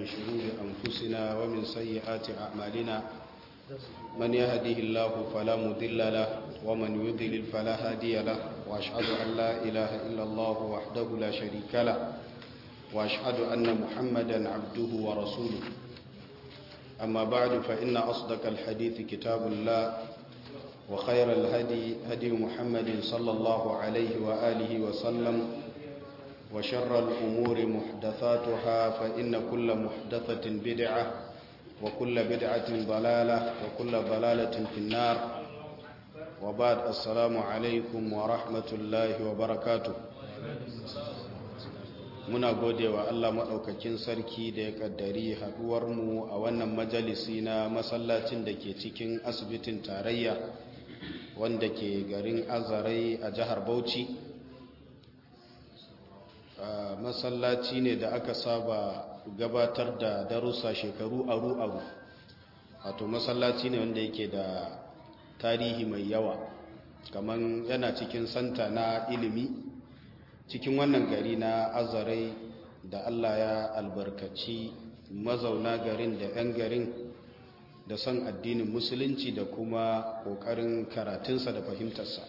شرور أنفسنا ومن سيئات أعمالنا من يهده الله فلا مضل له ومن يضلل فلا هادي له وأشهد أن لا إله إلا الله وحده لا شريك له وأشهد أن محمدا عبده ورسوله أما بعد فإن أصدق الحديث كتاب الله وخير الهدي هدي محمد صلى الله عليه وآله وسلم وشر الأمور محدثاتها فإن كل محدثة بدعة وكل بدعة ضلالة وكل ضلالة في النار وبعد السلام عليكم ورحمة الله وبركاته muna gode wa Allah maɗaukakin sarki da ya ƙaddari haɗuwarmu a wannan majalisi na masallacin da ke cikin asibitin tarayya wanda ke garin azarai a jihar bauchi masallaci ne da aka saba gabatar da darussa shekaru aru-aru wato masallaci ne wanda yake da tarihi mai yawa kamar yana cikin santa na ilimi cikin wannan gari na azarai da Allah ya albarkaci mazauna garin da 'yan garin da son addinin musulunci da kuma ƙoƙarin karatunsa da fahimtarsa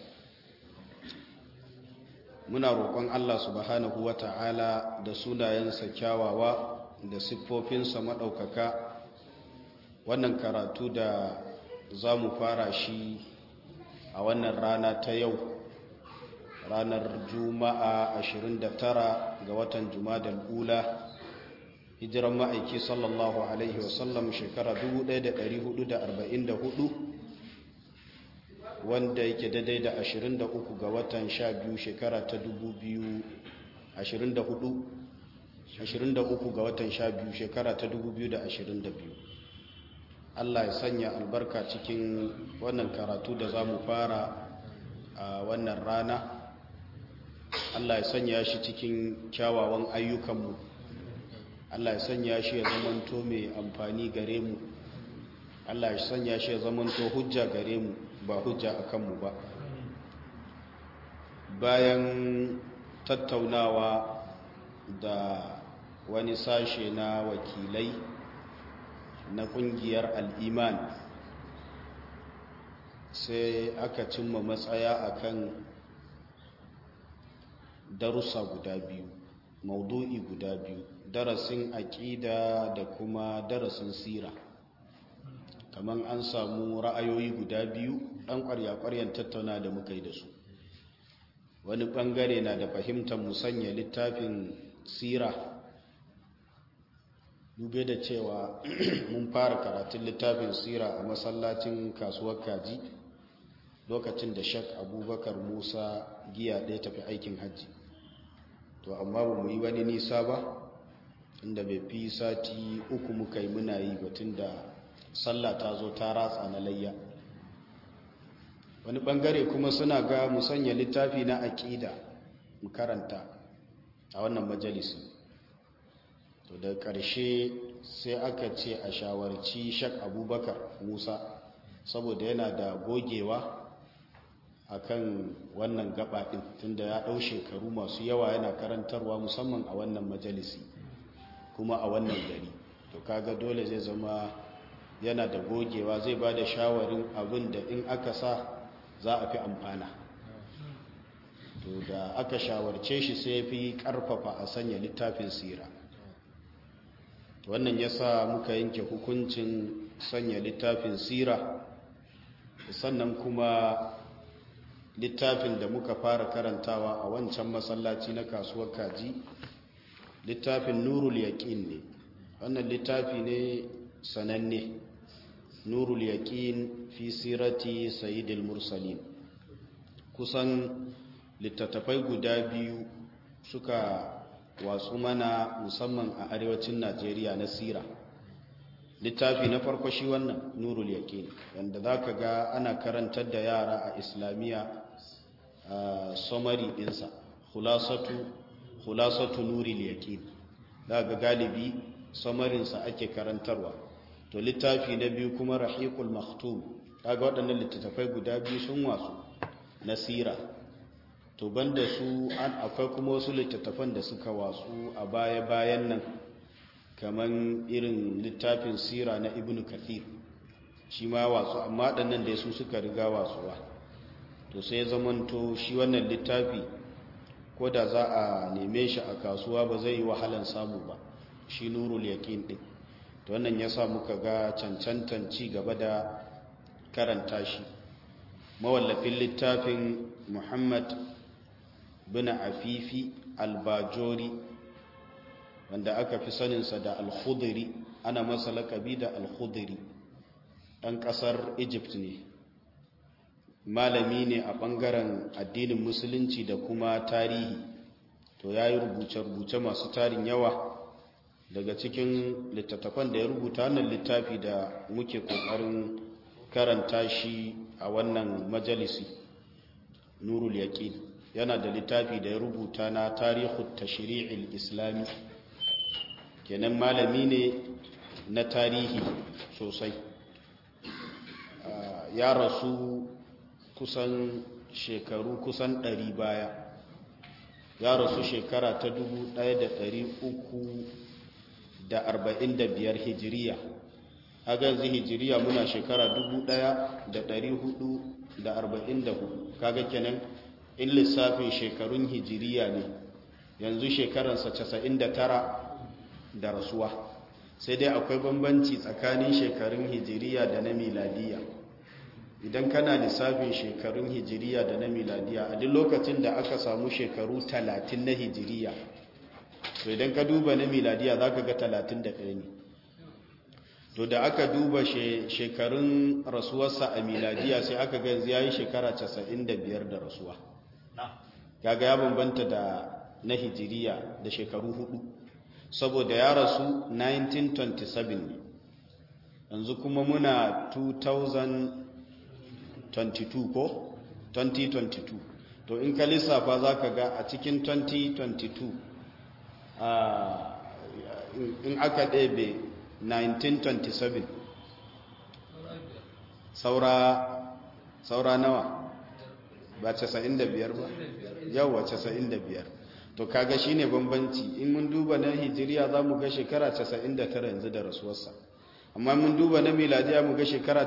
muna roƙon Allah subhanahu wa ta'ala da sunayensa kyawawa da siffofinsa maɗaukaka wannan karatu da za mu fara shi a wannan rana ta yau ranar juma'a 29 ga watan jumadal ula hijiran ma'aiki sallallahu alaihi wasallam shekara 1444 wanda yake daidai da 23 ga watan 12 shekara ta 2024 23 ga watan 12 shekara ta 2022 Allah ya sanya albarka cikin wannan karatu da za mu fara a wannan rana Allah ya sanya shi cikin kyawawan ayyukanmu Allah ya sanya shi ya zamanto mai amfani gare mu Allah ya sanya shi ya zamanto hujja gare mu ba hujja a kanmu ba bayan tattaunawa da wani sashe na wakilai na kungiyar al'iman sai aka cimma matsaya akan darussa guda biyu maudu'i guda biyu darasin aƙida da kuma darasin sira kamar an samu ra'ayoyi guda biyu ɗan ƙwarya-ƙwaryan tattauna da muka yi da su wani ɓangare na da fahimtar musanya littafin sira dube da cewa mun fara karatun littafin sira a masallacin kasuwar kaji lokacin da shak abubakar musa giya ɗaya tafi aikin hajji to amma ba mu yi wani nisa ba inda bai fi sati uku muka yi muna yi batun da sallah ta zo ta ratsa na layya wani bangare kuma suna ga musanya littafi na aƙida mu karanta a wannan majalisi to da ƙarshe sai aka ce a shawarci shak abubakar musa saboda yana da gogewa akan wannan gaba ɗin tunda ya ɗau shekaru masu yawa yana karantarwa musamman a wannan majalisi kuma a wannan gari to kaga dole zai zama yana da gogewa zai ba da shawarin abin da in aka sa za a fi amfana to da aka shawarce shi sai fi karfafa a sanya littafin sira wannan ya sa muka yanke hukuncin sanya littafin sira sannan kuma littafin da muka fara karantawa a wancan masallaci na kasuwar kaji littafin nurul yaƙin ne wannan littafi ne sananne nurul yaƙin fi sirati sayyidil mursalin kusan littattafai guda biyu suka watsu mana musamman a arewacin najeriya na sira littafi na farko shi wannan nurul yaƙin wanda za ka ga ana karantar da yara a islamiyya a somari ɗinsa hulasatu nuril yaƙin za ga galibi samarinsa ake karantarwa to littafi na biyu kuma rahiqul maktum kaga waɗannan littattafai guda biyu sun wasu nasira to banda su an akwai kuma wasu littattafan da suka wasu a baya-bayan nan kaman irin littafin sira na ibn kathir shi ma wasu amma ɗannan da su suka riga wasuwa to sai zamanto shi wannan littafi ko da za a neme shi a kasuwa ba zai yi wahalan samu ba shi nurul yaƙin ɗin to wannan ya sa muka ga cancantan ci gaba da karanta shi mawallafin littafin muhammad bin afifi albajori wanda aka fi saninsa da alkhudiri ana masa lakabi da alkhudiri ɗan ƙasar egypt ne malami ne a ɓangaren addinin musulunci da kuma tarihi to ya yi rubuce-rubuce masu tarin yawa daga cikin littattafan da ya rubuta wannan littafi da muke ƙoƙarin karanta shi a wannan majalisi nurul yaqin yana da littafi da ya rubuta na tarihu tashri'il islami kenan malami ne na tarihi sosai ya rasu kusan shekaru kusan ɗari baya ya rasu shekara ta dubu ɗaya da ɗari uku da arba'in da biyar hijiriya a ganzu hijiriya muna shekara dubu ɗaya da ɗari hudu da arba'in da hudu kaga kenan in lissafin shekarun hijiriya ne yanzu shekaransa casa'in da tara da rasuwa sai dai akwai bambanci tsakanin shekarun hijiriya da na miladiya idan kana lissafin shekarun hijiriya da na miladiya a duk lokacin da aka samu shekaru talatin na hijiriya to idan ka duba na miladiya za ka ga talatin da ɗaya ne to da aka duba shekarun rasuwarsa a miladiya sai aka ga yanzu ya yi shekara casa'in da biyar da rasuwa kaga ya bambanta da na hijiriya da shekaru hudu saboda ya rasu 1927 ne yanzu kuma muna 2022 ko 2022 to in ka lissafa za ka ga a cikin 2022 in aka ɗebe 1927 saura saura nawa ba 95 ba yawa 95 to kaga shine bambanci in mun duba na hijiriya za mu ga shekara 99 yanzu da rasuwarsa amma mun duba na miladiya mu ga shekara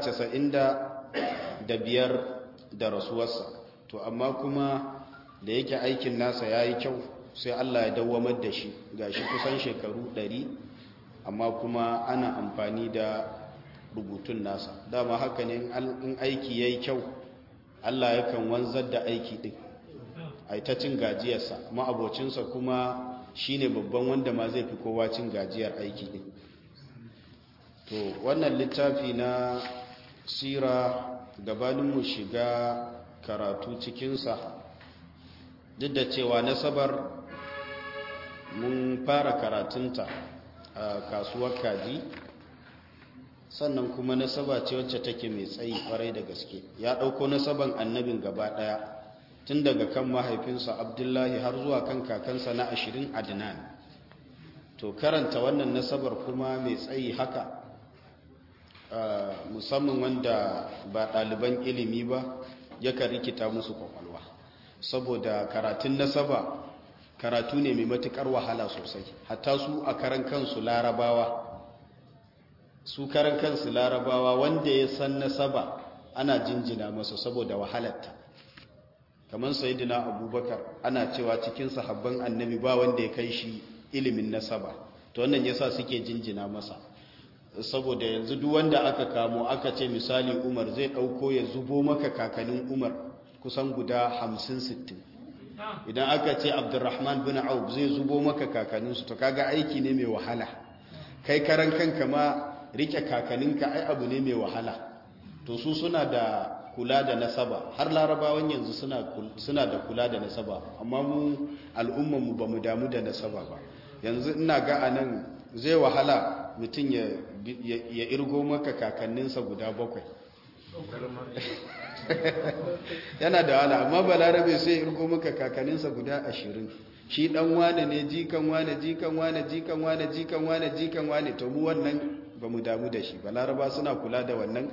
95 da rasuwarsa to amma kuma da yake aikin nasa ya yi kyau sai Allah ya dawamar da shi ga shi kusan shekaru 100 amma kuma ana amfani da rubutun nasa dama haka ne in aiki ya yi kyau Allah yakan wanzar da aiki ɗin a ta cin gajiyarsa ma'abocinsa kuma shine babban wanda ma zai fi kowa cin gajiyar aiki ɗin to wannan littafi na sira gabaninmu shiga karatu cikinsa duk da cewa nasabar mun fara karatunta a kasuwar kaji sannan kuma nasaba ce wacce take mai tsayi kwarai da gaske ya ɗauko nasaban annabin gaba ɗaya tun daga kan mahaifinsa abdullahi har zuwa kan kakansa na ashirin adnan to karanta wannan nasabar kuma mai tsayi haka musamman wanda ba ɗaliban ilimi ba yakan rikita musu kwakwalwa saboda karatun nasaba karatu ne mai matuƙar wahala sosai hatta su a karan kansu larabawa su karan kansu larabawa wanda ya san nasaba ana jinjina masa saboda wahalarta kamar sayidina abubakar ana cewa cikin sahabban annabi ba wanda ya kai shi ilimin nasaba to wannan yasa suke jinjina masa saboda yanzu duk wanda aka kamo aka ce misali umar zai dauko ya zubo maka kakanin umar kusan guda 50-60 idan aka ce abdurrahman bin auf zai zubo maka kakaninsu to kaga aiki ne mai wahala kai karan kanka ma rike kakaninka ai abu ne mai wahala to su suna da kula da nasaba har larabawan yanzu suna da kula da nasaba amma mu al'ummanmu ba mu damu da nasaba ba yanzu ina ga a nan zai wahala mutum ya irgo maka kakanninsa guda bakwai yana da wahala amma ba larabe sai irgo maka kakanninsa guda ashirin shi dan wane ne jikan wane jikan wane jikan wane jikan wane jikan wane to mu wannan ba mu damu da shi ba laraba suna kula da wannan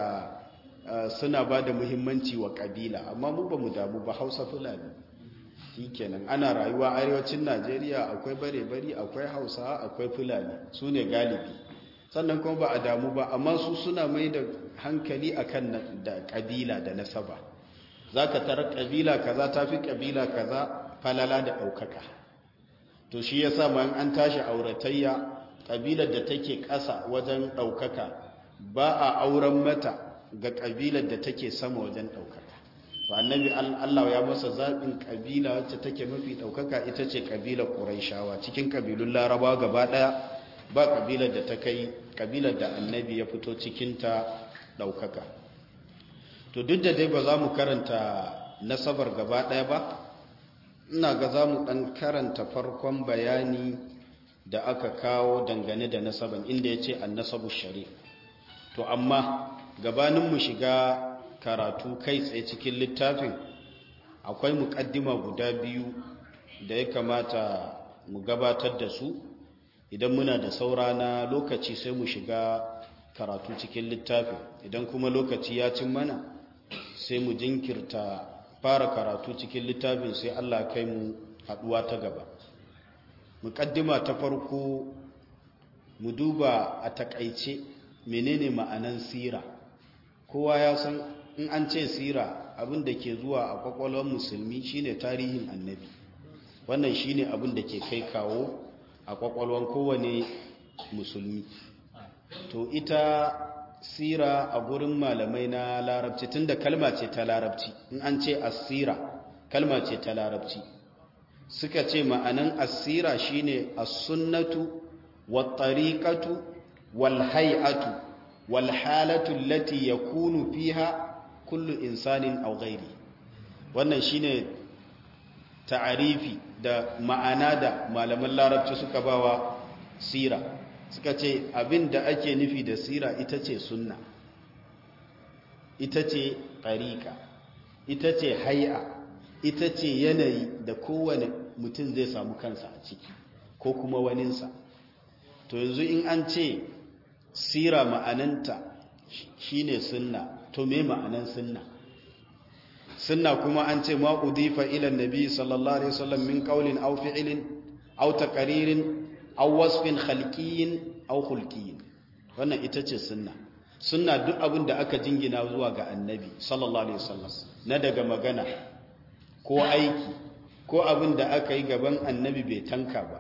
saboda suna ba da muhimmanci wa kabila amma mu ba mu damu ba hausa fulani shikenan ana rayuwa arewacin najeriya akwai bare-bari akwai hausa akwai fulani su ne galibi sannan kuma ba a damu ba amma su suna mai da hankali akan da kabila da nasaba za ka tara kabila kaza ta fi kabila kaza falala da ɗaukaka to shi ya sa man an tashi auratayya kabilar da take ƙasa wajen ɗaukaka ba a auren mata ga kabilar da take sama wajen ɗaukaka ba annabi Allah ya masa zaɓin kabila wacce take mafi ɗaukaka ita ce kabilar ƙuraishawa cikin kabilun laraba gaba ɗaya ba kabilar da ta kai kabilar da annabi ya fito cikinta ɗaukaka to duk da dai ba za mu karanta nasabar gaba ɗaya ba ina ga za mu ɗan karanta farkon bayani da aka kawo dangane da nasaban inda ya ce an nasabu sharif to amma gabanin mu shiga karatu kai tsaye cikin littafin akwai muƙaddima guda biyu da ya kamata mu gabatar da su idan muna da saura na lokaci sai mu shiga karatu cikin littafin idan kuma lokaci ya cin mana sai mu jinkirta fara karatu cikin littafin sai Allah kai mu haduwa ta gaba muqaddima ta farko mu duba a takaice menene ma'anan sira kowa ya san in an ce sira abin da ke zuwa a kwakwalwar musulmi shine tarihin annabi wannan shine abin da ke kai kawo a kwakwalwar kowane musulmi to ita sira a gurin malamai na larabci tunda kalma ce ta larabci in an ce asira kalma ce ta larabci suka ce ma'anan asira shine as-sunnatu wat-tariqatu wal-hay'atu wal-halatu allati yakunu fiha kullu insanin aw ghairi wannan shine ta'arifi da ma'ana da malaman larabci suka bawa sira suka ce abin da ake nufi da sira ita ce sunna ita ce ɗariƙa ita ce hai'a ita ce yanayi da kowane mutum zai samu kansa a ciki ko kuma waninsa to yanzu in an ce sira ma'ananta shine sunna to me ma'anan sunna sunna kuma an ce ma udifa ila nabi sallallahu alaihi wasallam min qawlin aw fi'lin aw taqririn aw wasfin khalqiyyin aw khulqiyyin wannan ita ce sunna sunna duk abin da aka jingina zuwa ga annabi sallallahu alaihi wasallam na daga magana ko aiki ko abin da aka yi gaban annabi bai tanka ba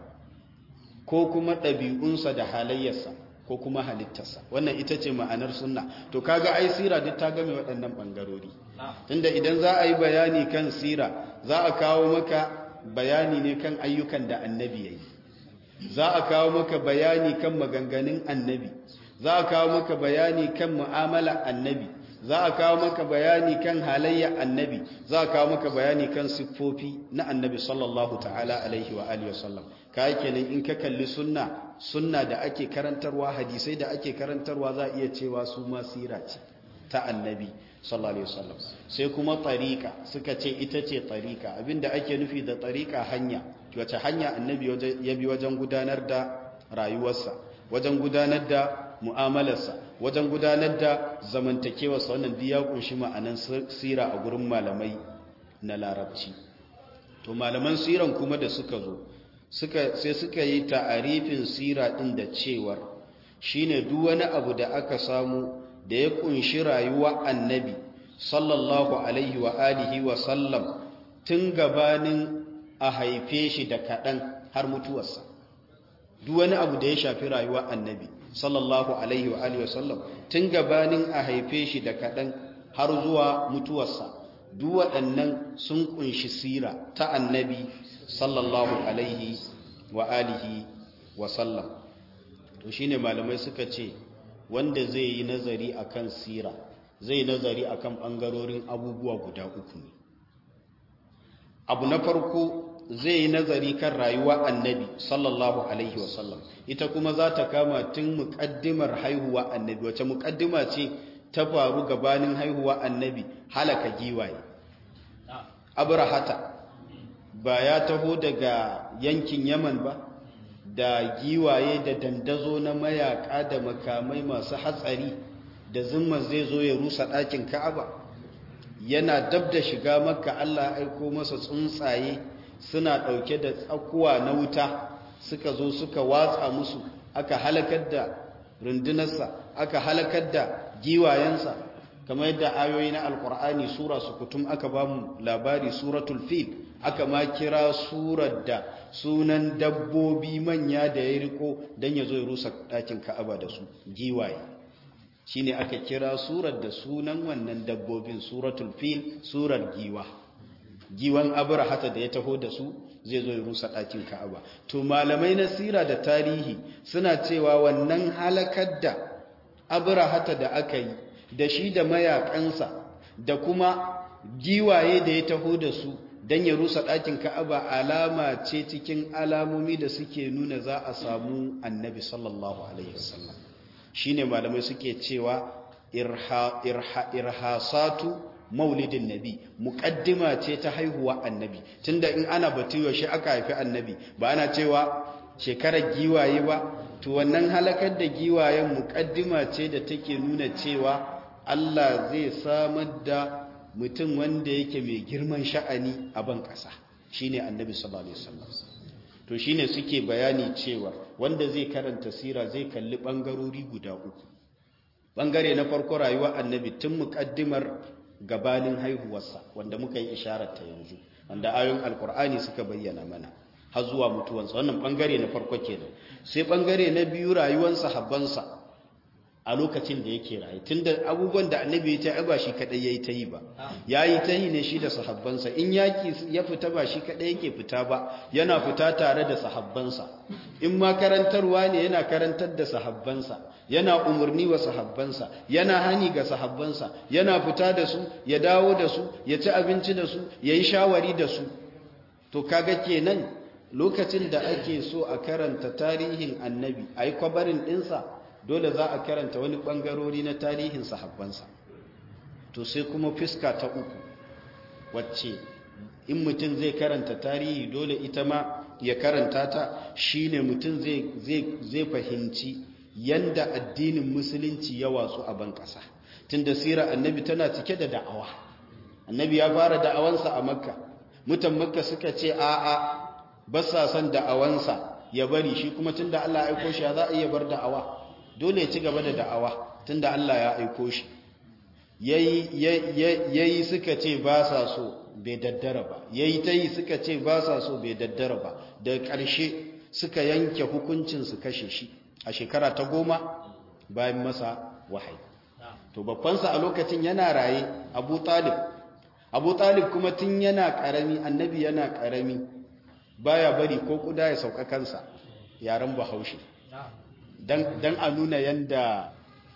ko kuma ɗabi'unsa da halayyarsa ko kuma halittarsa wannan ita ce ma'anar sunna to kaga ai sira duk ta game waɗannan ɓangarori tunda idan za a yi bayani kan sira za a kawo maka bayani ne kan ayyukan da annabi ya yi za a kawo maka bayani kan maganganun annabi za a kawo maka bayani kan mu'amala annabi za a kawo maka bayani kan halayya annabi za a kawo maka bayani kan siffofi na annabi sallallahu ta'ala alaihi wa alihi wasallam ka kenan in ka kalli sunna sunna da ake karantarwa hadisai da ake karantarwa za a iya cewa su ma sira ce ta annabi sallallahu alaihi wasallam sai kuma tariqa suka ce ita ce tariqa abinda ake nufi da tariqa hanya wace hanya annabi ya bi wajen gudanar da rayuwarsa wajen gudanar da mu'amalarsa wajen gudanar da zamantakewarsa wannan duk ya kunshi ma'anan sira a gurin malamai na larabci to malaman siran kuma da suka zo suka sai suka yi ta'arifin sira din da cewar shine duk wani abu da aka samu da ya kunshi rayuwa annabi sallallahu alaihi wa alihi wa sallam tun gabanin a haife shi da kaɗan har mutuwarsa duk wani abu da ya shafi rayuwa annabi sallallahu alaihi wa alihi wa sallam tun gabanin a haife shi da kaɗan har zuwa mutuwarsa duk waɗannan sun kunshi sira ta annabi sallallahu alaihi wa alihi wa sallam to shine malamai suka ce wanda zai yi nazari akan sira zai nazari akan bangarorin abubuwa guda uku ne abu na farko zai yi nazari kan rayuwa annabi sallallahu alaihi wasallam ita kuma za ta kama tun muƙaddimar haihuwa annabi wace muƙaddima ce ta faru gabanin haihuwa annabi halaka giwaye abrahata ba ya taho daga yankin yaman ba da giwaye da dandazo na mayaka da makamai masu hatsari da zumma zai zo ya rusa ɗakin ka'aba yana dab da shiga makka allah aiko masa tsuntsaye suna ɗauke da tsakuwa na wuta suka zo suka watsa musu aka halakar da rundunarsa aka halakar da giwayensa kamar yadda ayoyi na alkur'ani sura su kutum aka ba mu labari suratul fil aka ma kira surar da sunan dabbobi manya da ya riko don ya zo ya rusa ɗakin ka'aba da su giwaye shine aka kira surar da sunan wannan dabbobin suratul fil surar giwa giwan abrahata da ya taho da su zai zo ya rusa ɗakin ka'aba to malamai na sira da tarihi suna cewa wannan halakar da abrahata da aka yi da shi da mayakansa da kuma giwaye da ya taho da su don ya rusa ɗakin ka'aba alama ce cikin alamomi da suke nuna za a samu annabi sallallahu alaihi wasallam shi ne malamai suke cewa irhasatu maulidin nabi muƙaddima ce ta haihuwa annabi tunda in ana batu yaushe aka haifi annabi ba ana cewa shekarar giwaye ba to wannan halakar da giwayen muƙaddima ce da take nuna cewa Allah zai samar da mutum wanda yake mai girman sha'ani a ban ƙasa shine annabi sallallahu alaihi wasallam to shine suke bayani cewa wanda zai karanta sira zai kalli bangarori guda uku bangare na farko rayuwar annabi tun muƙaddimar gabanin haihuwarsa wanda muka yi isharar ta yanzu wanda ayoyin alkur'ani suka bayyana mana har zuwa mutuwansa wannan bangare na farko kenan sai bangare na biyu rayuwar sahabbansa a lokacin da yake rayu tunda abubuwan da annabi ya ta ba shi kadai yayi ta yi ba yayi ta yi ne shi da sahabbansa in yaki ya fita ba shi kadai yake fita ba yana fita tare da sahabbansa in ma karantarwa ne yana karantar da sahabbansa yana umarni wa sahabbansa yana hani ga sahabbansa yana fita da su ya dawo da su ya ci abinci da su ya yi shawari da su to kaga kenan lokacin da ake so a karanta tarihin annabi a yi kwabarin ɗinsa dole za a karanta wani ɓangarori na tarihin sahabbansa to sai kuma fiska ta uku wacce in mutum zai karanta tarihi dole ita ma ya karanta ta shine mutum zai fahimci yanda addinin musulunci ya watsu a ban ƙasa tunda sirar annabi tana cike da da'awa annabi ya fara da'awansa a makka mutan makka suka ce a'a ba sa son da'awansa ya bari shi kuma tunda Allah ya aiko shi za a iya bar da'awa dole ya ci gaba da da'awa tunda Allah ya aiko shi yayi yayi suka ce ba sa so bai daddara ba yayi tayi suka ce ba sa so bai daddara ba da ƙarshe suka yanke hukuncin su kashe shi a shekara ta goma bayan masa wahayi to babbansa a lokacin yana raye Abu Talib Abu Talib kuma tun yana karami annabi yana karami baya bari ko kuda ya sauka kansa yaren Bahaushe dan a nuna yanda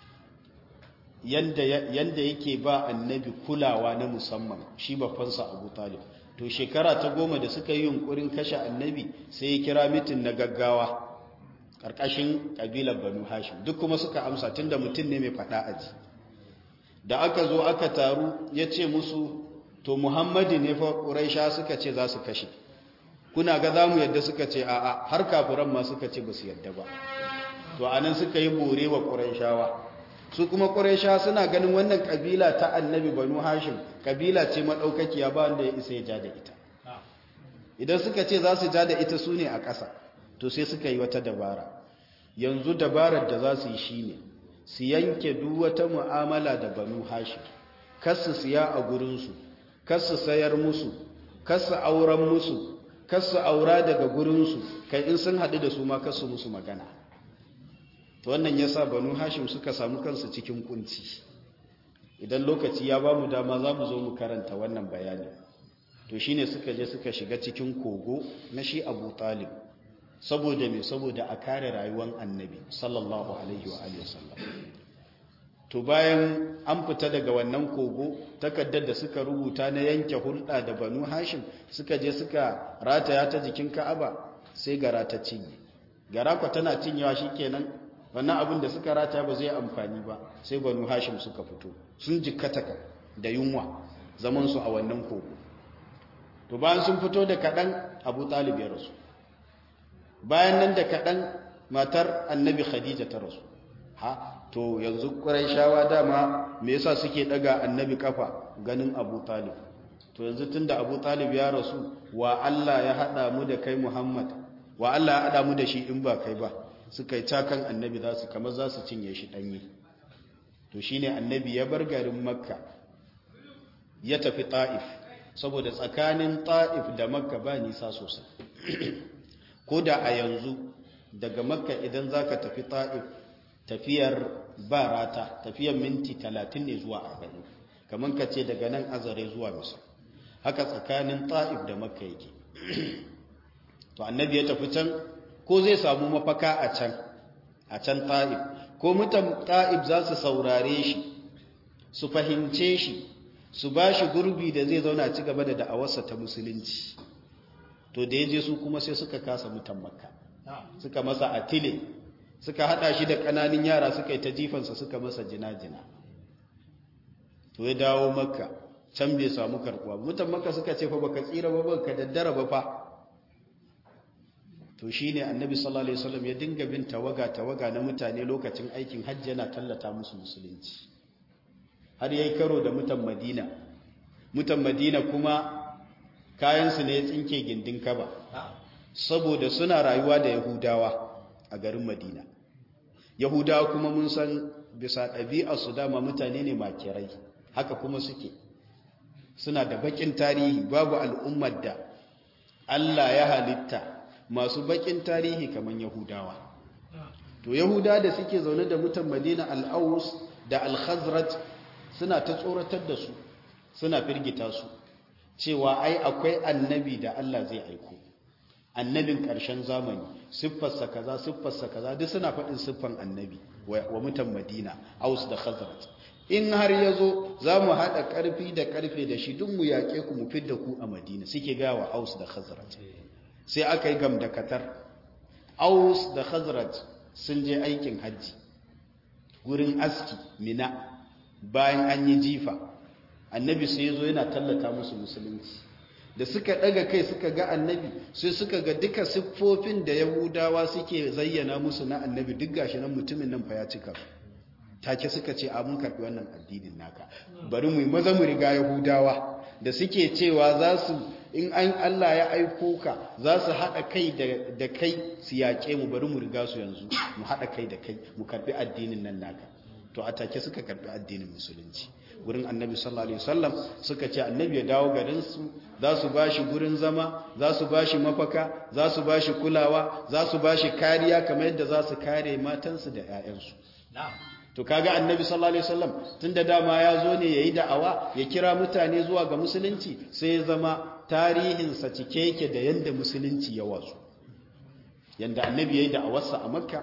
yanda yanda yake ba annabi kulawa na musamman shi babbansa Abu Talib to shekara ta goma da suka yi yunkurin kashe annabi sai ya kira mitin na gaggawa karkashin kabilar Banu Hashim duk kuma suka amsa tunda mutum ne mai fada aji da aka zo aka taru ya ce musu to Muhammadu ne fa Quraisha suka ce za su kashe kuna ga zamu yadda suka ce a'a har kafiran ma suka ce ba su yadda ba to anan suka yi bore wa Qurayshawa su kuma Qurayshawa suna ganin wannan kabila ta Annabi Banu Hashim kabila ce madaukakiya ba wanda ya isa ya ja da ita idan suka ce za su ja da ita su ne a ƙasa to sai suka yi wata dabara yanzu dabarar da za su yi shine su yanke duk wata mu'amala da Banu Hashim kasu siya a gurinsu kasu sayar musu kasu auren musu kasu aura daga gurinsu kai in sun haɗu da su ma kasu musu magana to wannan ya sa banu hashim suka samu kansu cikin kunci idan lokaci ya ba mu dama za mu zo mu karanta wannan bayani to shine suka je suka shiga cikin kogo na shi abu talib saboda me saboda a kare rayuwar annabi sallallahu alaihi wa alihi wasallam to bayan an fita daga wannan kogo takaddar da suka rubuta na yanke hulɗa da banu hashim suka je suka rataya ta jikin ka'aba sai gara ta cinye gara kwa tana cinyewa shikenan wannan abin da suka rataya ba zai amfani ba sai banu hashim suka fito sun jikkata da yunwa zaman su a wannan kogo to bayan sun fito da kaɗan abu talib ya rasu bayan nan da kaɗan matar annabi khadija ta rasu ha to yanzu shawa dama me yasa suke daga annabi kafa ganin Abu Talib to yanzu tunda Abu Talib ya rasu wa Allah ya hada mu da kai Muhammad wa Allah ya hada mu da shi in ba kai ba suka yi cakan annabi za su kamar za su cinye shi danye to shine annabi ya bar garin Makka ya tafi Ta'if saboda tsakanin Ta'if da Makka ba nisa sosai ko da a yanzu daga Makka idan zaka tafi Ta'if tafiyar ba rata tafiyar minti 30 ne zuwa 40 kamar ka ce daga nan azare zuwa misal haka tsakanin ta'if da makka yake to annabi ya tafi can ko zai samu mafaka a can a can ta'if ko mutan ta'if za su saurare shi su fahimce shi su ba shi gurbi da zai zauna ci gaba da da'awarsa ta musulunci to da ya je su kuma sai suka kasa mutan makka suka masa atile suka hada shi da kananin yara suka yi ta jifansa suka masa jina-jina to ya dawo makka can bai samu karkuwa mutan makka suka ce fa baka tsira ba baka daddara ba fa to shine annabi sallallahu alaihi wasallam ya dinga bin tawaga tawaga na mutane lokacin aikin hajji yana tallata musu musulunci har yayi karo da mutan madina mutan madina kuma kayansu ne ya tsinke gindin kaba saboda suna rayuwa da yahudawa a garin madina yahudawa kuma mun san bisa ɗabi'a su dama mutane ne makirai haka kuma suke suna da bakin tarihi babu al'ummar da Allah ya halitta masu bakin tarihi kamar yahudawa to yahuda da suke zaune da mutan madina al'aus da al-khazraj suna ta tsoratar da su suna firgita su cewa ai akwai annabi da Allah zai aiko annabin ƙarshen zamani siffarsa kaza siffarsa kaza duk suna faɗin siffan annabi wa mutan madina aus da khazraj in har ya zo za mu haɗa ƙarfi da ƙarfe da shi duk mu yaƙe ku mu fidda ku a madina suke gaya wa aus da khazraj sai aka yi gam da katar aus da khazraj sun je aikin hajji gurin aski mina bayan an yi jifa annabi sai ya zo yana tallata musu musulunci da suka daga kai suka ga annabi sai suka ga duka siffofin da yahudawa suke zayyana musu na annabi duk gashi nan mutumin nan fa ya cika take suka ce a mun karbi wannan addinin naka bari mu maza mu riga yahudawa da suke cewa za su in an Allah ya aiko ka za su haɗa kai da kai su yaƙe mu bari mu riga su yanzu mu haɗa kai da kai mu karbi addinin nan naka to a take suka karbi addinin musulunci gurin annabi sallallahu alaihi wasallam suka ce annabi ya dawo garin su za su bashi gurin zama za su bashi mafaka za su bashi kulawa za su bashi kariya kamar yadda za su kare matansu da ƴaƴansu to kaga annabi sallallahu alaihi wasallam tunda dama ya zo ne yayi da'awa ya kira mutane zuwa ga musulunci sai ya zama tarihin sa cike yake da yanda musulunci ya wasu yanda annabi yayi da'awarsa a makka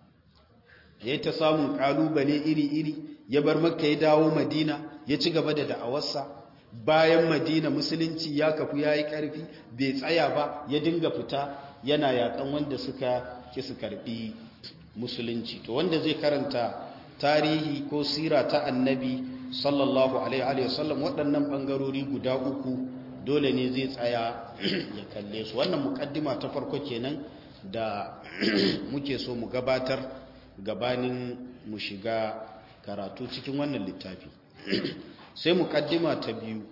yayi ta samun kalubale iri-iri ya bar makka ya dawo madina ya ci gaba da da'awarsa bayan madina musulunci ya kafu ya yi ƙarfi bai tsaya ba ya dinga fita yana yakan wanda suka ki su karɓi musulunci to wanda zai karanta tarihi ko sira ta annabi sallallahu alaihi wasallam waɗannan ɓangarori guda uku dole ne zai tsaya ya kalle su wannan mukaddima ta farko kenan da muke so mu gabatar gabanin mu shiga karatu cikin wannan littafi sai mukaddima ta biyu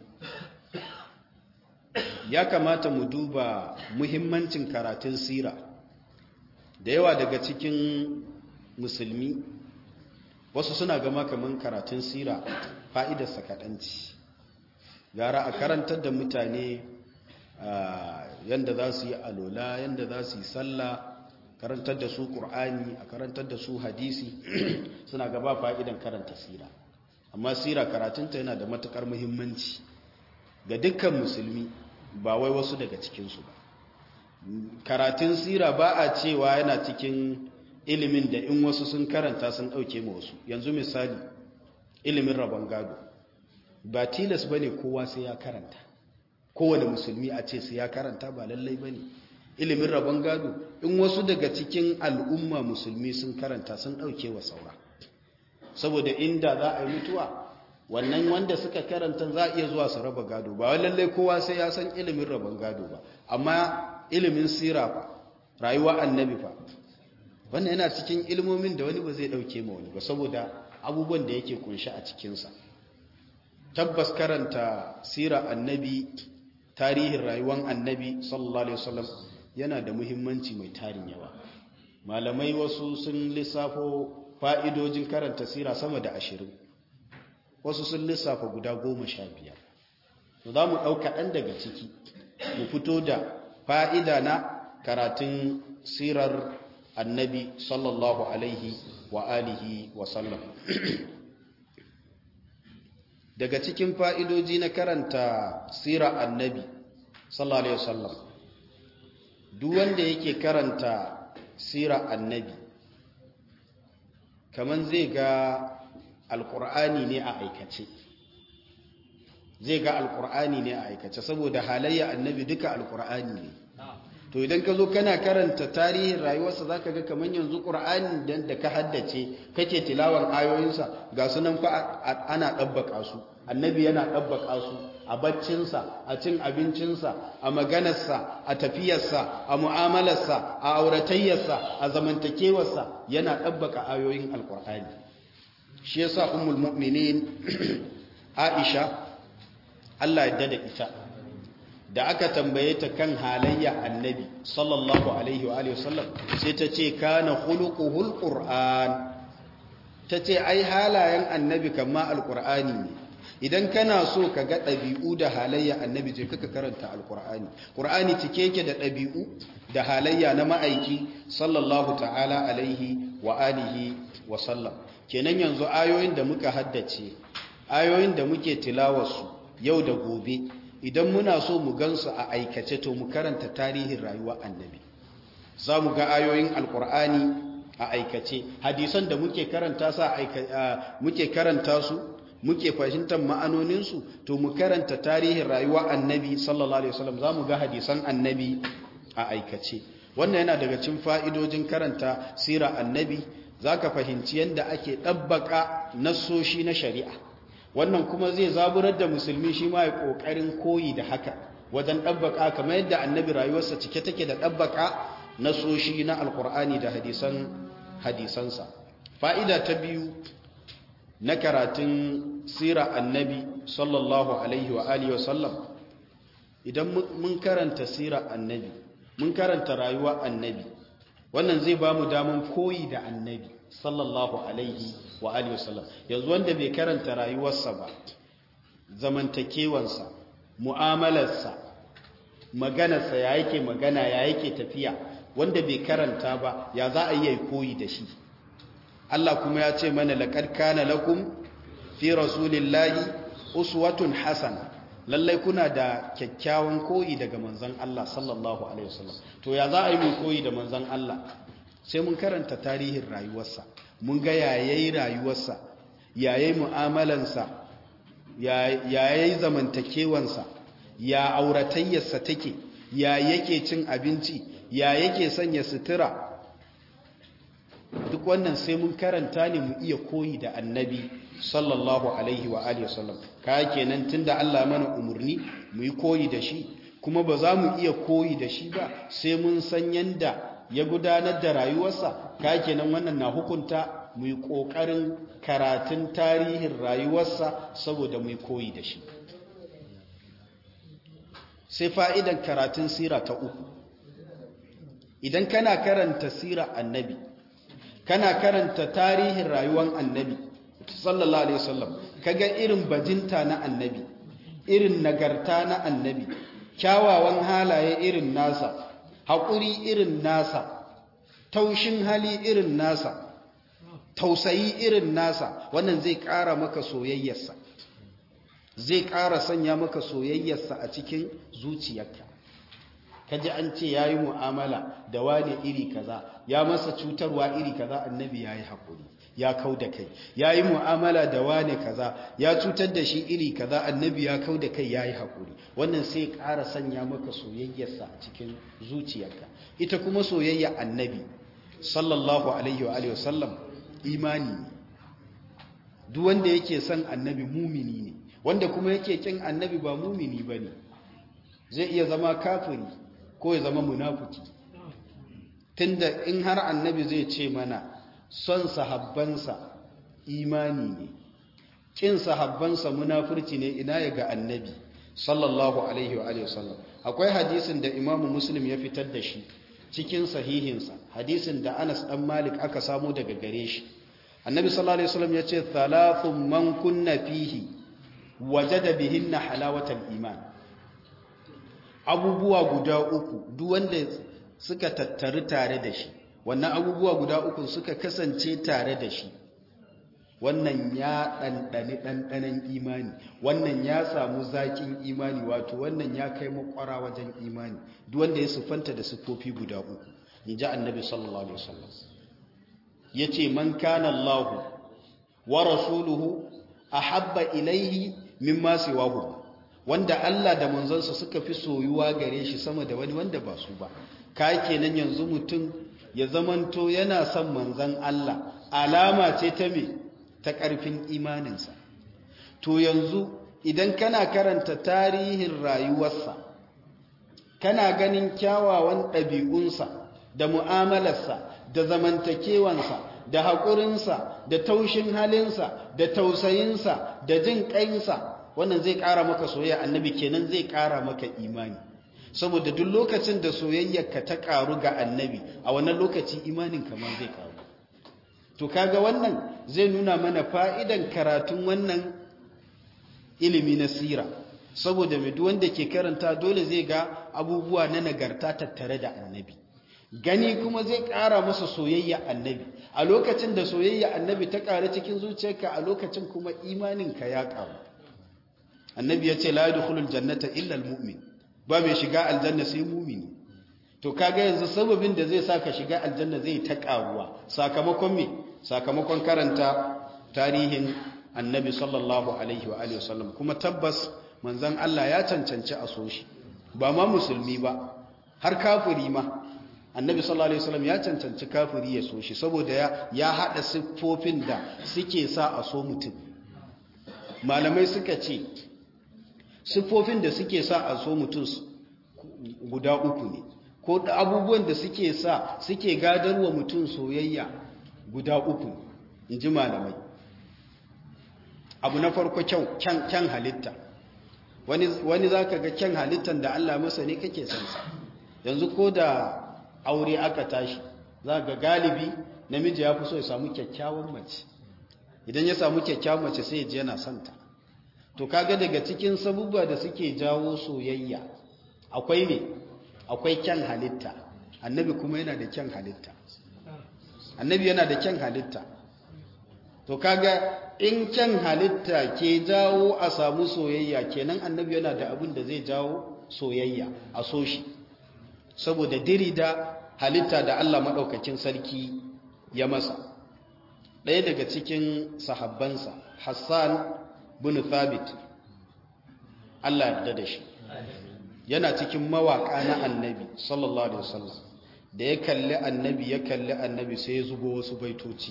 ya kamata mu duba muhimmancin karatun sira da yawa daga cikin musulmi wasu suna gama kaman karatun sira fa'idarsa kaɗanci gara a karantar da mutane yadda za su yi alola yadda za su yi sallah karantar da su ƙur'ani a karantar da su hadisi suna gaba fa'idan karanta sira amma sira karatunta yana da matuƙar muhimmanci ga dukkan musulmi ba wai wasu daga cikinsu ba karatun sira ba a cewa yana cikin ilimin da in wasu sun karanta sun ɗauke ma wasu yanzu misali ilimin rabon gado ba tilas ba ne kowa sai ya karanta kowane musulmi a ce sai ya karanta ba lallai ba ne ilimin rabon gado in wasu daga cikin al'umma musulmi sun karanta sun ɗauke wa saura saboda inda za a yi mutuwa wannan wanda suka karanta za a iya zuwa su raba gado ba wai lallai kowa sai ya san ilimin rabon gado ba amma ilimin sira fa rayuwa annabi fa wannan yana cikin ilmomin da wani ba zai ɗauke ma wani ba saboda abubuwan da yake kunshi a cikinsa tabbas karanta sira annabi tarihin rayuwar annabi sallallahu alaihi wasallam yana da muhimmanci mai tarin yawa malamai wasu sun lissafo fa'idojin karanta sira sama da ashirin wasu sun lissafa guda goma sha biyar za mu ɗauka ɗan daga ciki mu fito da fa'ida na karatun sirar annabi sallallahu alaihi wa alihi wa sallam daga cikin fa'idoji na karanta sirar annabi sallallahu alaihi wa sallam duk wanda yake karanta sirar annabi kaman zai ga alkur'ani ne a aikace zai ga alkur'ani ne a aikace saboda halayya annabi duka alkur'ani ne to idan ka zo kana karanta tarihin rayuwarsa za ka ga kamar yanzu ƙur'ani da ka haddace kake tilawan ayoyinsa ga sunan fa ana ɗabbaka su annabi yana ɗabbaka su a baccinsa a cin abincinsa a maganarsa a tafiyarsa a mu'amalarsa a auratayyarsa a zamantakewarsa yana ɗabbaka ayoyin alƙur'ani shi yasa ummul mu'minin Aisha Allah ya dada ita da aka tambaye ta kan halayya annabi sallallahu alaihi wa alihi wasallam sai ta ce kana khuluquhul qur'an ta ce ai halayen annabi kama alqur'ani ne idan kana so ka ga ɗabi'u da halayya annabi je kaka karanta alqur'ani qur'ani cike yake da ɗabi'u da halayya na ma'aiki sallallahu ta'ala alaihi wa alihi wa sallam kenan yanzu ayoyin da muka haddace ayoyin da muke tilawarsu yau da gobe idan muna so mu gansu a aikace to mu karanta tarihin rayuwa annabi za mu ga ayoyin alkur'ani a aikace hadisan da muke karanta sa muke karanta su muke fahimtar ma'anoninsu to mu karanta tarihin rayuwa annabi sallallahu alaihi wasallam za mu ga hadisan annabi a aikace wannan yana daga cikin fa'idojin karanta sirar annabi za ka fahimci yadda ake ɗabbaka nassoshi na shari'a wannan kuma zai zaburar da musulmi shi ma ya ƙoƙarin koyi da haka wajen ɗabbaka kamar yadda annabi rayuwarsa cike take da ɗabbaka nassoshi na alƙur'ani da hadisan hadisansa fa'ida ta biyu na karatun sira annabi sallallahu alaihi wa alihi wasallam idan mun karanta sira annabi mun karanta rayuwa annabi wannan zai ba mu daman koyi da annabi sallallahu alaihi wa alihi wasallam yanzu wanda bai karanta rayuwarsa ba zamantakewansa mu'amalarsa maganarsa ya yake magana ya yake tafiya wanda bai karanta ba ya za a yi koyi da shi Allah kuma ya ce mana laqad kana lakum fi rasulillahi uswatun hasana lallai kuna da kyakkyawan koyi daga manzon Allah sallallahu alaihi wasallam to ya za a yi mu koyi da manzon Allah sai mun karanta tarihin rayuwarsa mun ga yayayi rayuwarsa yayayi mu'amalansa yayayi zamantakewansa ya auratayyarsa take ya yake cin abinci ya yake sanya sutura duk wannan sai mun karanta ne mu iya koyi da annabi sallallahu alaihi wa alihi wasallam kaya kenan tunda Allah mana umurni mu yi koyi da shi kuma ba za mu iya koyi da shi ba sai mun san yanda ya gudanar da rayuwarsa kaya kenan wannan na hukunta mu yi kokarin karatun tarihin rayuwarsa saboda mu yi koyi da shi sai fa'idan karatun sira ta uku idan kana karanta sira annabi kana karanta tarihin rayuwar annabi sallallahu alaihi wasallam kaga irin bajinta na annabi irin nagarta na annabi kyawawan halaye irin nasa haƙuri irin nasa taushin hali irin nasa tausayi irin nasa wannan zai ƙara maka soyayyarsa zai ƙara sanya maka soyayyarsa a cikin zuciyarka kaji an ce yayi mu'amala da wane iri kaza ya masa cutarwa iri kaza annabi yayi haƙuri ya kau da kai ya yi mu'amala da wane kaza ya cutar da shi iri kaza annabi ya kau da kai ya yi haƙuri wannan sai ƙara sanya maka soyayyarsa a cikin zuciyarka ita kuma soyayya annabi sallallahu alaihi wa alihi wasallam imani ne duk wanda yake son annabi mumini ne wanda kuma yake kin annabi ba mumini bane zai iya zama kafiri ko ya zama munafiki tunda in har annabi zai ce mana son sahabbansa imani ne kin sahabbansa munafurci ne ina ya ga annabi sallallahu alaihi wa alihi wasallam akwai hadisin da imamu muslim ya fitar da shi cikin sahihinsa hadisin da anas dan malik aka samu daga gare shi annabi sallallahu alaihi wasallam ya ce thalathun man kunna fihi wajada bihinna halawatal iman abubuwa guda uku duk wanda suka tattaru tare da shi wannan abubuwa guda uku suka kasance tare da shi wannan ya ɗanɗani ɗanɗanen imani wannan ya samu zaƙin imani wato wannan ya kai makwara wajen imani duk wanda ya siffanta da siffofi guda uku in ji annabi sallallahu alaihi wasallam ya ce man kana Allahu wa rasuluhu ahabba ilaihi mimma siwahu wanda Allah da manzansa suka fi soyuwa gare shi sama da wani wanda ba su ba ka kenan yanzu mutum ya zamanto yana son manzan Allah alama ce ta me ta ƙarfin imaninsa to yanzu idan kana karanta tarihin rayuwarsa kana ganin kyawawan ɗabi'unsa da mu'amalarsa da zamantakewansa da haƙurinsa da taushin halinsa da tausayinsa da jin ƙainsa wannan zai ƙara maka soyayya annabi kenan zai ƙara maka imani saboda duk lokacin da soyayyarka ta ƙaru ga annabi a wannan lokaci imanin kamar zai ƙaru to kaga wannan zai nuna mana fa'idan karatun wannan ilimi na sira saboda mai wanda ke karanta dole zai ga abubuwa na nagarta tattare da annabi gani kuma zai ƙara masa soyayya annabi a lokacin da soyayya annabi ta ƙara cikin zuciyarka a lokacin kuma imaninka ya ƙaru annabi ya ce la yadkhulul jannata illa almu'min ba mai shiga aljanna sai mumini to kaga yanzu sababin da zai saka shiga aljanna zai ta ƙaruwa sakamakon me sakamakon karanta tarihin annabi sallallahu alaihi wa alihi wasallam kuma tabbas manzon Allah ya cancanci a so shi ba ma musulmi ba har kafiri ma annabi sallallahu alaihi wasallam ya cancanci kafiri ya so shi saboda ya ya hada siffofin da suke sa a so mutum malamai suka ce siffofin da suke sa a so mutum guda uku ne ko da abubuwan da suke sa suke gadarwa mutum soyayya guda uku in ji malamai abu na farko kyan halitta wani za ka ga kyan halittan da Allah masa ne kake sansa yanzu ko da aure aka tashi za ga galibi namiji ya fi so ya samu kyakkyawan mace idan ya samu kyakkyawan mace sai ya ji yana santa to kaga daga cikin sabubba da suke jawo soyayya akwai ne akwai kyan halitta annabi kuma yana da kyan halitta annabi yana da kyan halitta to kaga in kyan halitta ke jawo a samu soyayya kenan annabi yana da abin da zai jawo soyayya a so shi saboda diri da halitta da Allah maɗaukakin sarki ya masa ɗaya daga cikin sahabbansa Hassan bin Thabit Allah yarda da shi yana cikin mawaƙa na annabi sallallahu alaihi wasallam da ya kalli annabi ya kalli annabi sai ya zubo wasu baitoci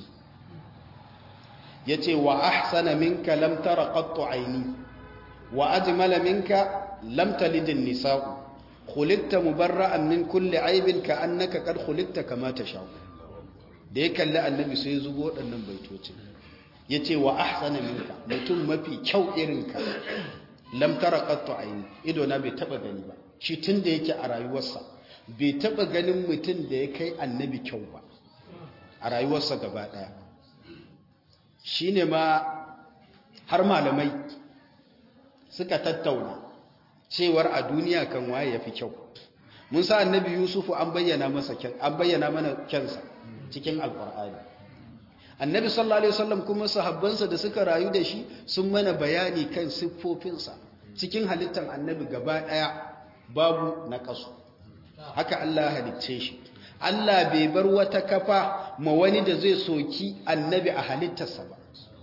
ya ce wa ahsana minka lam tara qattu aini wa ajmala minka lam talidin nisa'u khuliqta mubarra'an min kulli aibin ka annaka qad khuliqta kama tasha'u da ya kalli annabi sai ya zubo waɗannan baitoci ya ce wa ahsana minka mutum mafi kyau irinka lam tara qattu aini ido na bai taba gani ba shi tunda yake a rayuwarsa bai taba ganin mutum da ya kai annabi kyau ba a rayuwarsa gaba daya shine ma har malamai suka tattauna cewar a duniya kan waye yafi kyau mun sa annabi yusufu an bayyana masa kyan an bayyana mana kyansa cikin alqur'ani annabi sallallahu alaihi wasallam kuma sahabbansa da suka rayu da shi sun mana bayani kan siffofinsa cikin halittar annabi gaba daya babu na kasu haka Allah halicce shi Allah bai bar wata kafa ma wani da zai soki annabi a halittarsa ba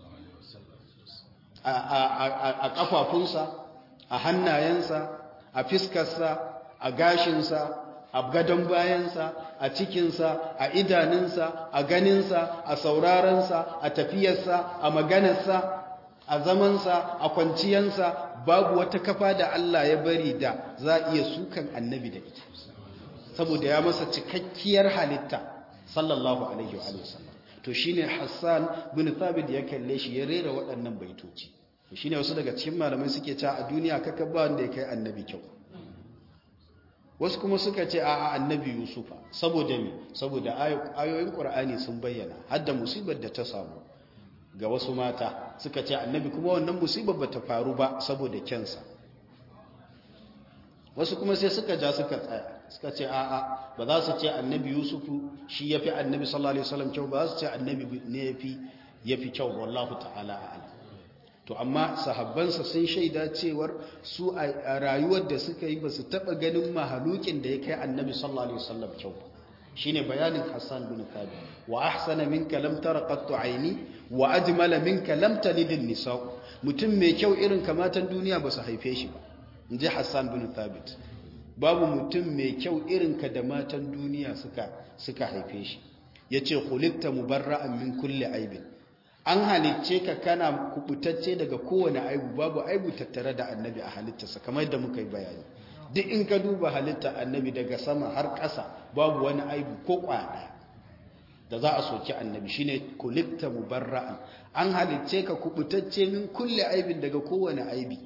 a kafafunsa a hannayensa a fiskarsa a gashinsa a gadon bayansa a cikinsa a idanunsa a ganinsa a saurarensa a tafiyarsa a maganarsa a zamansa a kwanciyansa babu wata kafa da Allah ya bari da za a iya sukan annabi da ita saboda ya masa cikakkiyar halitta sallallahu alaihi wa sallam to shine Hassan bin Thabit ya kalle shi ya rera waɗannan baitoci to shine wasu daga cikin malamai suke cewa a duniya kaka ba wanda ya kai annabi kyau wasu kuma suka ce a annabi Yusufa saboda me saboda ayoyin Qur'ani sun bayyana hadda musibar da ta samu ga wasu mata suka ce annabi kuma wannan musibar bata faru ba saboda kyansa wasu kuma sai suka ja suka tsaya suka ce a'a ba za su ce annabi yusufu shi ya fi annabi sallallahu alaihi wasallam kyau ba za su ce annabi ne ya fi ya fi kyau wallahu ta'ala a'ala to amma sahabbansa sun shaida cewar su a rayuwar da suka yi ba su taɓa ganin mahalukin da ya kai annabi sallallahu alaihi wasallam kyau shine bayanin hassan bin thabit wa ahsana minka lam tara qattu aini wa ajmala minka lam talid nisa mutum mai kyau irin kamatan duniya ba su haife shi ba inji hassan bin thabit babu mutum mai kyau irinka da matan duniya suka suka haife shi yace khuliqta mubarra'an min kulli aibin an halicce ka kana kubutacce daga kowane aibu babu aibu tattare da annabi a halittarsa kamar yadda muka yi bayani duk in ka duba halitta annabi daga sama har ƙasa babu wani aibu ko kwada da za a soki annabi shine kulikta mubarra'an an halicce ka kubutacce min kulli aibin daga kowane aibi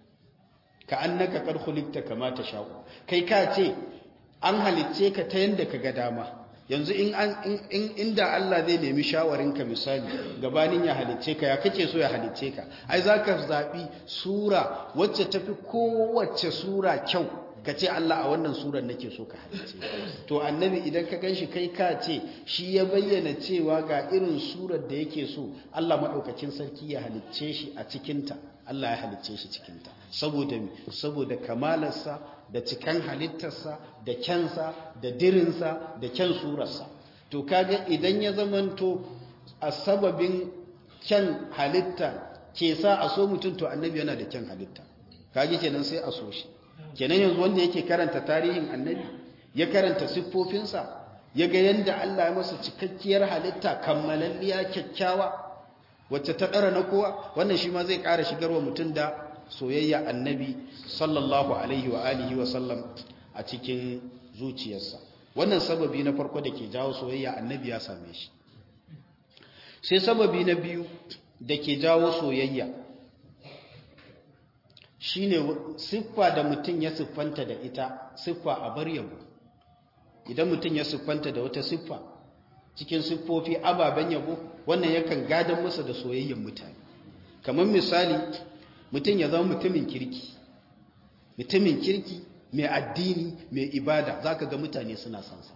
ka annaka kad khuliqta kama sha'u kai ka ce an halicce ka ta yanda ka ga dama yanzu in an in inda Allah zai nemi shawarinka misali gabanin ya halicce ka ya kake so ya halicce ka ai zaka zabi sura wacce tafi kowace sura kyau ka ce Allah a wannan surar nake so ka halicce to annabi idan ka ganshi kai ka ce shi ya bayyana cewa ga irin surar da yake so Allah madaukakin sarki ya halicce shi a cikinta Allah ya halicce shi cikinta saboda saboda kamalarsa da cikan halittarsa da kyansa da dirinsa da kyan surarsa to kaga idan ya zamanto a sababin kyan halitta ke sa a so mutum to annabi yana da kyan halitta kage kenan sai a so shi kenan yanzu wanda yake karanta tarihin annabi ya karanta siffofinsa ya ga yadda Allah ya masa cikakkiyar halitta kammalalliya kyakkyawa wacce ta ɗara na kowa wannan shi ma zai ƙara shigarwa mutum da soyayya annabi sallallahu alaihi wa alihi wa sallam a cikin zuciyarsa wannan sababi na farko da ke jawo soyayya annabi ya same shi sai sababi na biyu da ke jawo soyayya shine siffa da mutum ya siffanta da ita siffa a bar yabo idan mutum ya siffanta da wata siffa cikin siffofi ababen yabo wannan yakan gadan masa da soyayyen mutane kamar misali mutum ya zama mutumin kirki mutumin kirki mai addini mai ibada za ka ga mutane suna sansa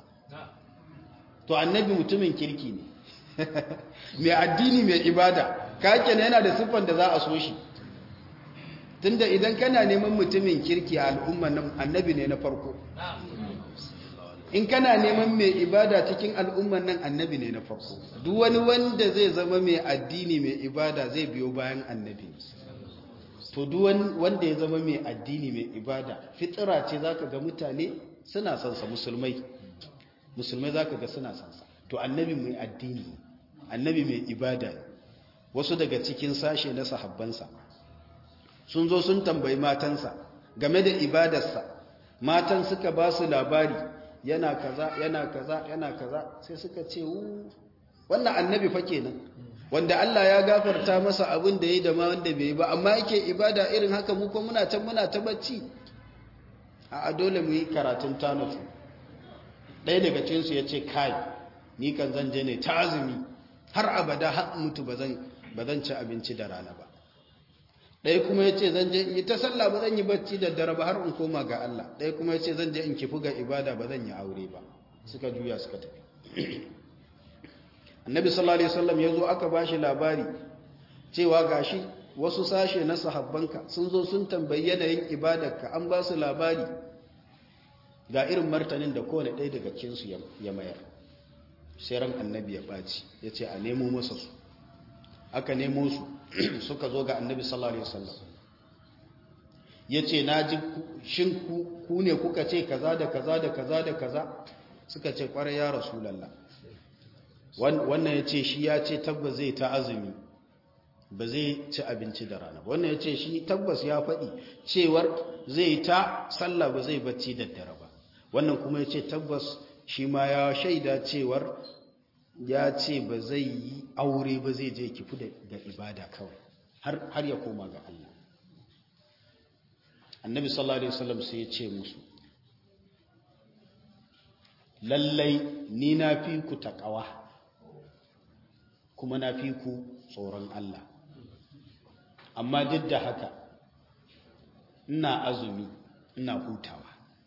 to annabi mutumin kirki ne mai addini mai ibada kake yana da siffan da za a so shi tunda idan kana neman mutumin kirki a al'umma nan annabi ne na farko in kana neman mai ibada cikin al'umman nan annabi ne na farko duk wani wanda zai zama mai addini mai ibada zai biyo bayan annabi to duk wanda ya zama mai addini mai ibada fitira ce zaka ga mutane suna sansa musulmai musulmai zaka ga suna sansa to annabi mai addini annabi mai ibada wasu daga cikin sashe na sahabbansa sun zo sun tambayi matansa game da ibadarsa matan suka ba su labari yana kaza yana kaza yana kaza sai suka ce wannan annabi fa kenan wanda Allah ya gafarta masa abin da yayi da ma wanda bai yi ba amma yake ibada irin haka mu ko muna can muna ta bacci a dole mu yi karatun tanufu ɗaya daga cikin su yace kai ni kan zan je ne ta azumi har abada har mutu bazan bazan ci abinci da rana ba ɗaya kuma ya ce zan je in yi ta sallah ba zan yi bacci da dare ba har in koma ga Allah ɗaya kuma ya ce zan je in kifi ga ibada ba zan yi aure ba suka juya suka tafi annabi sallallahu alaihi wasallam ya zo aka ba shi labari cewa gashi wasu sashe na sahabbanka sun zo sun tambayi yanayin ibadarka an ba su labari ga irin martanin da kowane ɗaya daga cikinsu ya mayar sai ran annabi ya ɓaci ya ce a nemo masa su aka nemo su suka zo ga annabi sallallahu alaihi wasallam yace naji shin ku ne kuka ce kaza da kaza da kaza da kaza suka ce kwarai ya rasulullah wannan yace shi ya ce tabbas zai ta azumi ba zai ci abinci da rana wannan yace shi tabbas ya faɗi cewar zai ta sallah ba zai bacci da dare ba wannan kuma yace tabbas shi ma ya shaida cewar ya ce ba zai yi aure ba zai je kifu da ibada kawai har ya koma ga Allah annabi sallallahu alaihi wasallam sai ya ce musu lallai ni na fi ku taƙawa kuma na fi ku tsoron Allah amma duk da haka ina azumi ina hutawa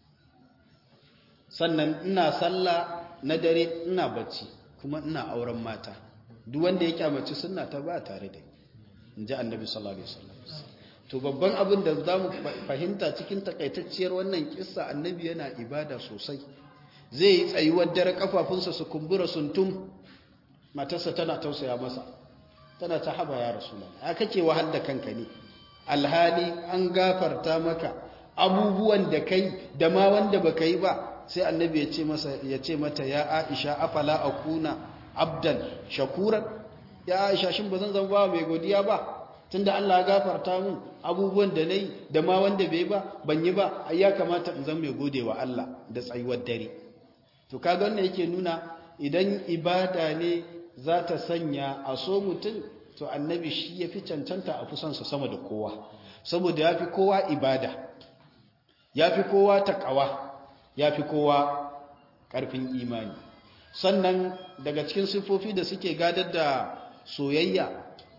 sannan ina sallah na dare ina bacci kuma ina auren mata duk wanda ya kyamaci sunna ta ba tare da in ji annabi sallallahu alaihi wasallam to babban abin da za mu fahimta cikin takaitacciyar wannan kissa annabi yana ibada sosai zai yi tsayuwar dare kafafunsa su kumbura suntum matarsa tana tausaya masa tana ta haba ya rasulullah ya kake wahal da kanka ne alhali an gafarta maka abubuwan da kai da ma wanda baka yi ba sai annabi ya ce masa ya ce mata ya Aisha afala akuna abdan shakuran ya Aisha shin bazan zama ba mai godiya ba tunda Allah ya gafarta mun abubuwan da nayi da ma wanda bai ba ban yi ba ai ya kamata in zama mai godewa Allah da tsayuwar dare to kaga wannan yake nuna idan ibada ne za ta sanya a so mutum to annabi shi ya fi cancanta a fusansa sama da kowa saboda ya fi kowa ibada ya fi kowa taƙawa ya fi kowa ƙarfin imani sannan daga cikin siffofi da suke gadar da soyayya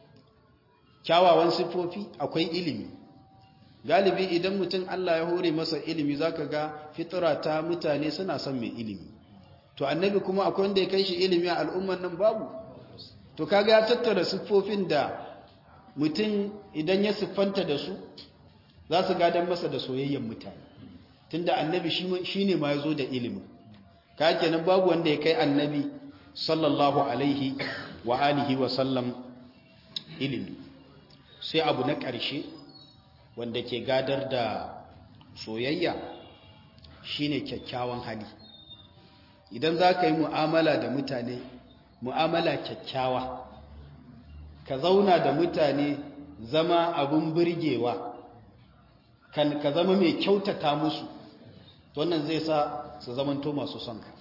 kyawawan siffofi akwai ilimi galibi idan mutum Allah ya hore masa ilimi zaka ga fitira ta mutane suna son mai ilimi to annabi kuma akwai wanda ya kai shi ilimi a al'umman nan babu to kaga ya tattara siffofin da mutum idan ya siffanta da su za su gadon masa da soyayyen mutane tunda annabi shi ne ma ya zo da ilimin ka kenan babu wanda ya kai annabi sallallahu alaihi wa alihi wa sallam ilimi sai abu na ƙarshe wanda ke gadar da soyayya shine kyakkyawan hali idan za ka yi mu'amala da mutane mu'amala kyakkyawa ka zauna da mutane zama abin birgewa kan ka zama mai kyautata musu wannan zai sa su zamanto masu son ka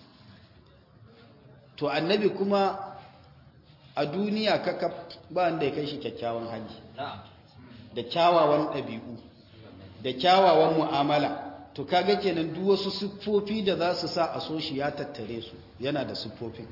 to annabi kuma a duniya kakaf ba wanda ya kai shi kyakkyawan hali da kyawawan ɗabi'u da kyawawan mu'amala to kaga kenan duk wasu siffofi da za su sa a so shi ya tattare su yana da siffofin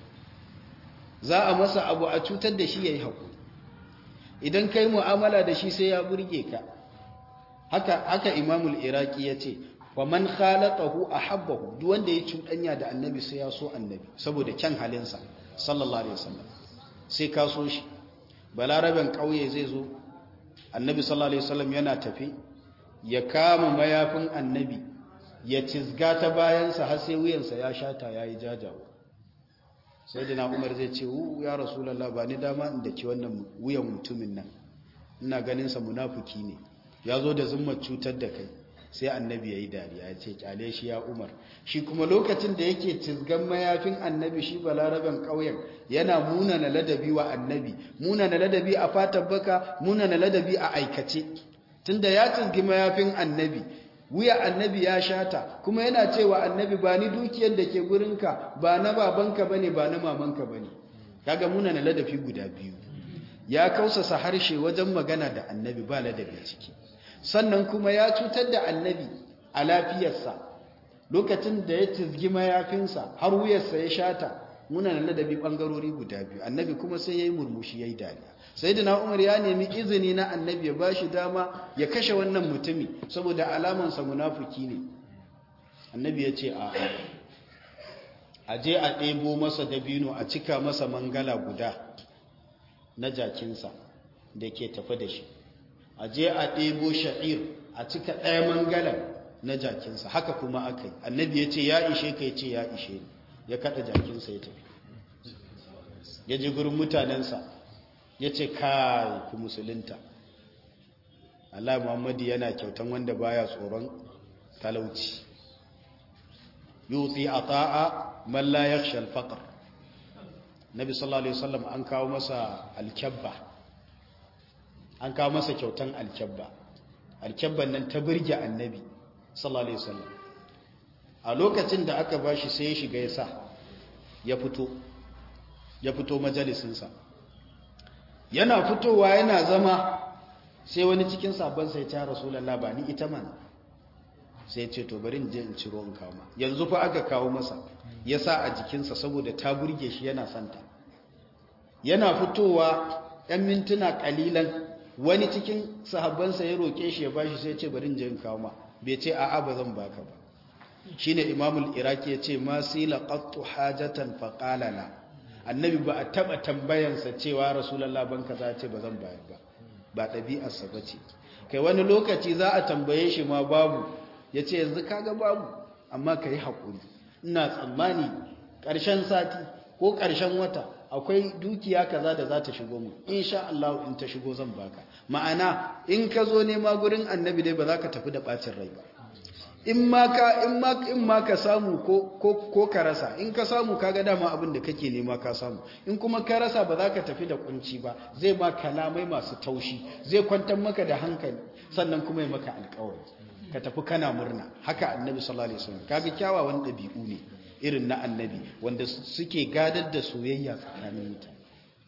za a masa abu a cutar da shi ya yi haƙuri idan kai mu'amala da shi sai ya burge ka haka haka imamul iraki ya ce wa man khalaqahu ahabbahu duk wanda ya cuɗanya da annabi sai ya so annabi saboda kyan halinsa sallallahu alaihi wasallam sai ka so shi balaraben ƙauye zai zo annabi sallallahu alaihi wasallam yana tafi ya kama mayafin annabi ya cizga ta bayansa har sai wuyansa ya shata yayi jajawo sai da na umar zai ce ya rasulallah ba ni dama inda ki wannan wuyan mutumin nan ina ganinsa munafuki ne ya zo da zummar cutar da kai sai annabi ya yi dariya ya ce kyale shi ya umar shi kuma lokacin da yake cizgan mayafin annabi shi balaraben ƙauyen yana munana ladabi wa annabi munana ladabi a fatan baka munana ladabi a aikace tunda ya cizgi mayafin annabi wuya annabi ya shata kuma yana cewa annabi ba ni dukiyar da ke gurinka ba na babanka bane ba na mamanka bane kaga muna na ladafi guda biyu ya kausasa harshe wajen magana da annabi ba ladabi ciki sannan kuma ya cutar da annabi a lafiyarsa lokacin da ya tizgi mayafinsa har wuyarsa ya shata muna na ladabi bangarori guda biyu annabi kuma sai ya yi murmushi ya yi dariya sai da umar ya nemi izini na annabi ya ba shi dama ya kashe wannan mutumi saboda alamansa munafuki ne annabi ya ce a a je a ɗebo masa dabino a cika masa mangala guda na jakinsa da ke tafi da shi a je a ɗebo sha'ir a cika ɗaya mangalan na jakinsa haka kuma aka yi annabi ya ce ya ishe ka ya ce ya ishe ni ya kaɗa jakinsa ya tafi ya ji gurin mutanensa ya ce kai ku musulunta Allah Muhammadu yana kyautan wanda baya tsoron talauci yuti ata'a man la yakhsha al-faqr Nabi sallallahu alaihi wasallam an kawo masa alkabba an kawo masa kyautan alkabba alkabban nan ta burge annabi sallallahu alaihi wasallam a lokacin da aka bashi sai ya shiga ya sa ya fito ya fito majalisinsa yana fitowa yana zama sai wani cikin sabon sai ta rasulallah ba ni ita man sai ce to bari in je in ciro in kawo ma yanzu fa aka kawo masa ya sa a jikinsa saboda ta burge shi yana santa yana fitowa ɗan mintuna ƙalilan wani cikin sahabbansa ya roƙe shi ya bashi sai ce bari in je in kawo ma bai ce a'a ba zan baka ba shine imamul iraki ya ce ma sila qattu hajatan fa qala la annabi ba a taba tambayansa cewa rasulullah ban kaza ce ba zan bayar ba ba ɗabi'arsa ba ce kai wani lokaci za a tambaye shi ma babu ya ce yanzu kaga babu amma ka yi haƙuri ina tsammani ƙarshen sati ko ƙarshen wata akwai dukiya kaza da za ta shigo mu insha Allah in ta shigo zan baka ma'ana in ka zo nema gurin annabi dai ba za ka tafi da ɓacin rai ba in ma ka in ma in ma ka samu ko ko ko ka rasa in ka samu kaga dama abin da kake nema ka samu in kuma ka rasa ba za ka tafi da kunci ba zai ma kalamai masu taushi zai kwantar maka da hankali sannan kuma ya maka alƙawari ka tafi kana murna haka annabi sallallahu alaihi wasallam kaga kyawawan dabi'u ne irin na annabi wanda suke gadar da soyayya tsakanin mutane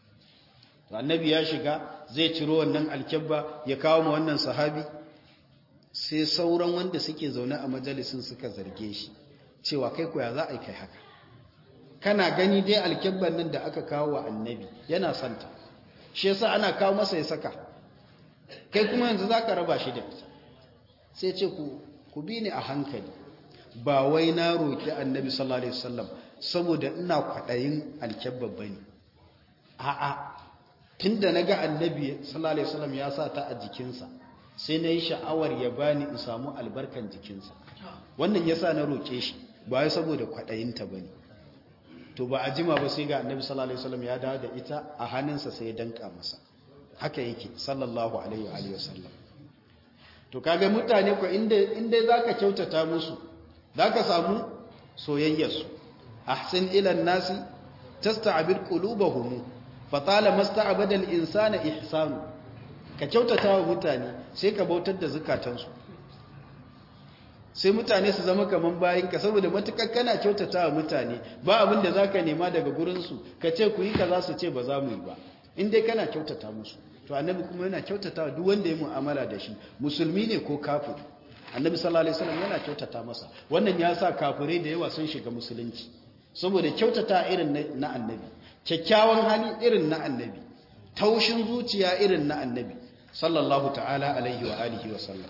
annabi ya shiga zai ciro wannan alkebba ya kawo ma wannan sahabi sai sauran wanda suke zaune a majalisun suka zarge shi cewa kai koya za a yi kai haka kana gani dai alkebban nan da aka kawo wa annabi yana santa shi yasa ana kawo masa ya saka kai kuma yanzu za ka raba shi da ita sai ce ku bi ni a hankali ba wai na roƙi annabi sallallahu alaihi wasallam saboda ina kwaɗayin alkebban ba ne a'a tun da na ga annabi sallallahu alaihi wasallam ya sa ta a jikinsa sai na yi sha'awar ya bani in samu albarkan jikinsa wannan ya sa na roƙe shi ba ya saboda kwaɗayinta ba ne to ba a jima ba sai ga annabi sallallahu alaihi wasallam ya dawo da ita a hannunsa sai ya danka masa haka yake sallallahu alaihi wa sallam to kaga mutane ko inda inda zaka kyautata musu zaka samu soyayyarsu ahsin ila nasi tasta'bir qulubahum fatala masta'bada al-insana ihsanu ka kyautata wa mutane sai ka bautar da zukatansu sai mutane su zama kaman bayinka saboda matukar kana kyautata wa mutane ba abin da zaka nema daga gurinsu ka ce ku yi kaza su ce ba za mu yi ba in dai kana kyautata musu to annabi kuma yana kyautata wa duk wanda ya mu'amala da shi musulmi ne ko kafiri annabi sallallahu alaihi wasallam yana kyautata masa wannan ya sa kafirai da yawa sun shiga musulunci saboda kyautata irin na annabi kyakkyawan hali irin na annabi taushin zuciya irin na annabi sallallahu ta'ala alaihi wa alihi wa sallam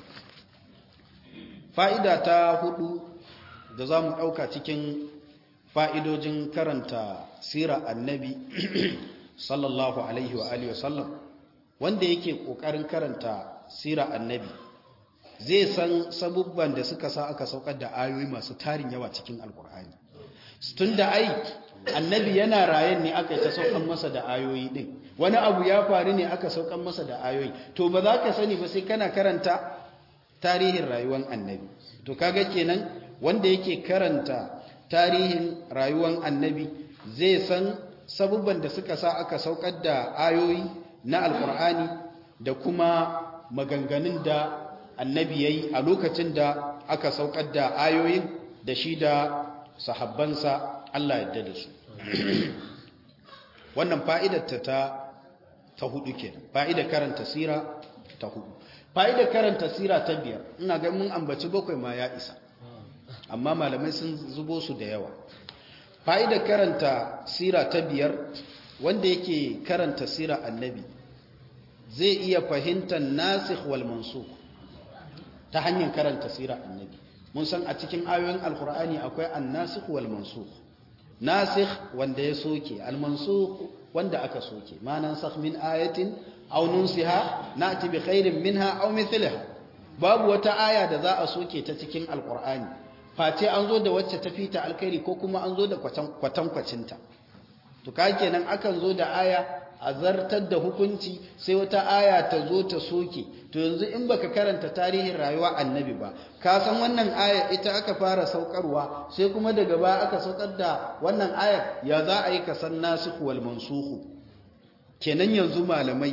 fa'ida ta hudu da za mu ɗauka cikin fa'idojin karanta sira annabi sallallahu alaihi wa alihi wa sallam wanda yake ƙoƙarin karanta sira annabi zai san sabubban da suka sa aka saukar da ayoyi masu tarin yawa cikin alkur'ani tun da ai annabi yana rayen ne aka yi ta saukan masa da ayoyi din wani abu ya faru ne aka saukan masa da ayoyi to ba za ka sani ba sai kana karanta tarihin rayuwar annabi to kaga kenan wanda yake karanta tarihin rayuwar annabi zai san sabubban da suka sa aka saukar da ayoyi na alkur'ani da kuma maganganun da annabi ya yi a lokacin da aka saukar da ayoyin da shi da sahabbansa Allah yadda da su wannan fa'idarta ta ta hudu ke fa'idar karanta sira ta hudu fa'idar karanta sira ta biyar ina ga mun ambaci bakwai ma ya isa amma malamai sun zubo su da yawa fa'idar karanta sira ta biyar wanda yake karanta sira annabi zai iya fahimtar nasikh wal mansukh ta hanyar karanta sira annabi mun san a cikin ayoyin alkur'ani akwai annasikh wal mansukh nasikh wanda ya soke al mansukh wanda aka soke ma nansakh min ayatin aw nunsiha na'ti bi khairin minha aw mithliha babu wata aya da za a soke ta cikin alkur'ani face an zo da wacce ta fita alkhairi ko kuma an zo da kwatan kwacinta to ka kenan akan zo da aya a zartar da hukunci sai wata aya ta zo ta soke to yanzu in baka karanta tarihin rayuwa annabi ba ka san wannan aya ita aka fara saukarwa sai kuma daga baya aka saukar da wannan ayar ya za a yi ka san nasikh wal mansukh kenan yanzu malamai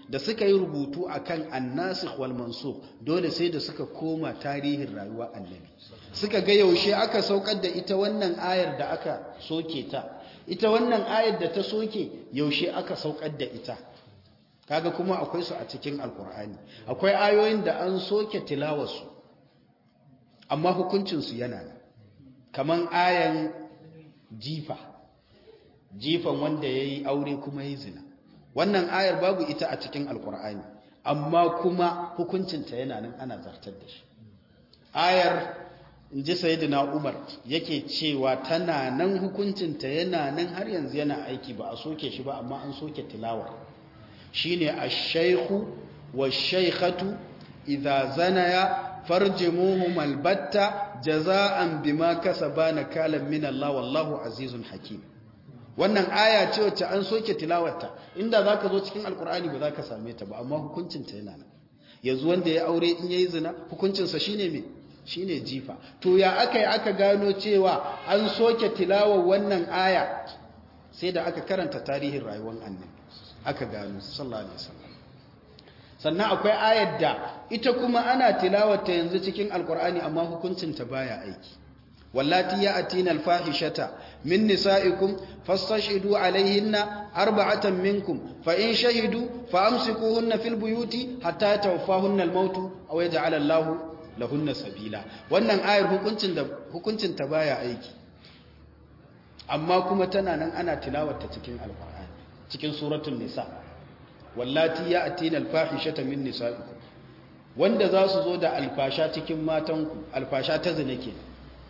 da suka yi rubutu akan annasikh wal mansukh dole sai da suka koma tarihin rayuwa annabi suka ga yaushe aka saukar da ita wannan ayar da aka soke ta ita wannan ayar da ta soke yaushe aka saukar da ita kaga kuma akwai su a cikin alkur'ani akwai ayoyin da an soke tilawarsu amma hukuncinsu yana nan kaman ayan jifa jifan wanda ya yi aure kuma ya zina wannan ayar babu ita a cikin alkur'ani amma kuma hukuncinta yana nan ana zartar da shi ayar in ji sayidina umar yake cewa tana nan hukuncinta yana nan har yanzu yana aiki ba a soke shi ba amma an soke tilawa shine ash-shaykhu wash-shaykhatu idza zanaya farjimuhum albatta jazaan bima kasaba nakalan min Allah wallahu azizun hakim wannan aya ce wacce an soke tilawarta inda zaka zo cikin alkur'ani ba zaka same ta ba amma hukuncinta yana nan yanzu wanda ya aure in yayi zina hukuncinsa shine me shine jifa to ya aka yi aka gano cewa an soke tilawar wannan aya sai da aka karanta tarihin rayuwar annabi aka gano sallallahu alaihi wasallam sannan akwai ayar da ita kuma ana tilawarta yanzu cikin alkur'ani amma hukuncinta baya aiki wallati ya'tina alfahishata min nisaikum fastashhidu alaihinna arba'atan minkum fa in shahidu fa amsikuhunna fil buyuti hatta tawaffahunna almaut aw yaj'al Allahu lahunna sabila wannan ayar hukuncin da hukuncin ta baya aiki amma kuma tana nan ana tilawarta cikin alqur'ani cikin suratul nisa wallati ya'tina alfahishata min nisaikum wanda za su zo da alfasha cikin matanku alfasha ta zina ke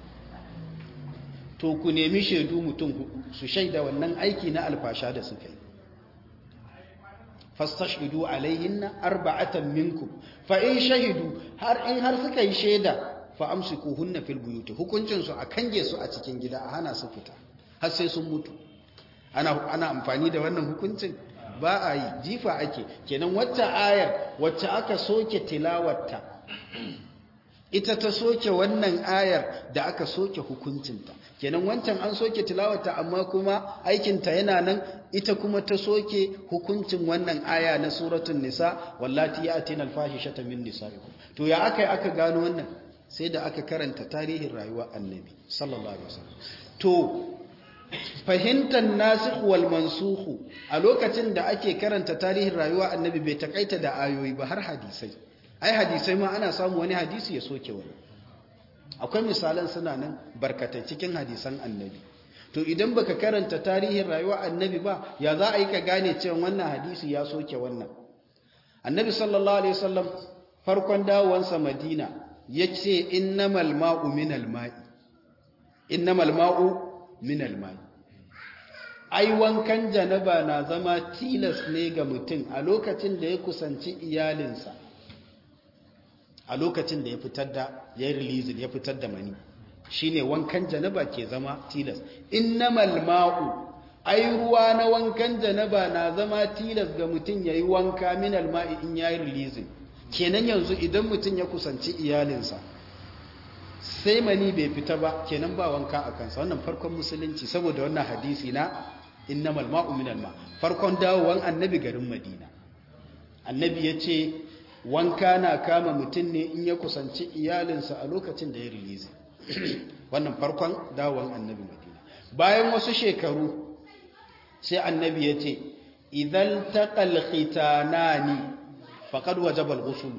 to ku nemi shaidu mutum hudu su shaida wannan aiki na alfasha da suka yi fastashhidu alaihinna arba'atan minkum fa in shahidu har in har suka yi shaida fa amsikuhunna fil buyuti hukuncin su a kange su a cikin gida a hana su fita har sai sun mutu ana ana amfani da wannan hukuncin ba a yi jifa ake kenan wacce ayar wacce aka soke tilawarta ita ta soke wannan ayar da aka soke hukuncinta kenan wancan an soke tilawarta amma kuma aikinta yana nan ita kuma ta soke hukuncin wannan aya na suratul nisa wallati yatina alfahishata min nisaikum to ya aka aka gano wannan sai da aka karanta tarihin rayuwar annabi sallallahu alaihi wasallam to fahimtar nasikh wal mansukh a lokacin da ake karanta tarihin rayuwar annabi bai takaita da ayoyi ba har hadisai ai hadisai ma ana samu wani hadisi ya soke wani akwai misalan suna nan barkatai cikin hadisan annabi to idan baka karanta tarihin rayuwar annabi ba ya za a yi ka gane cewa wannan hadisi ya soke wannan annabi sallallahu alaihi wasallam farkon dawowansa madina yace innamal ma'u minal ma'i innamal ma'u minal ma'i ai wankan janaba na zama tilas ne ga mutum a lokacin da ya kusanci iyalinsa a lokacin da ya fitar da ya yi release ya fitar da mani shine wankan janaba ke zama tilas innamal ma'u ai ruwa na wankan janaba na zama tilas ga mutum yayi wanka minal ma'i in yayi release kenan yanzu idan mutum ya kusanci iyalinsa sai mani bai fita ba kenan ba wanka a kansa wannan farkon musulunci saboda wannan hadisi na innamal ma'u minal ma farkon dawowan annabi garin madina annabi ya ce wanka na kama mutum ne in ya kusanci iyalinsa a lokacin da ya release wannan farkon dawon annabi madina bayan wasu shekaru sai annabi ya ce idan taqal khitanani faqad wajaba al-ghusl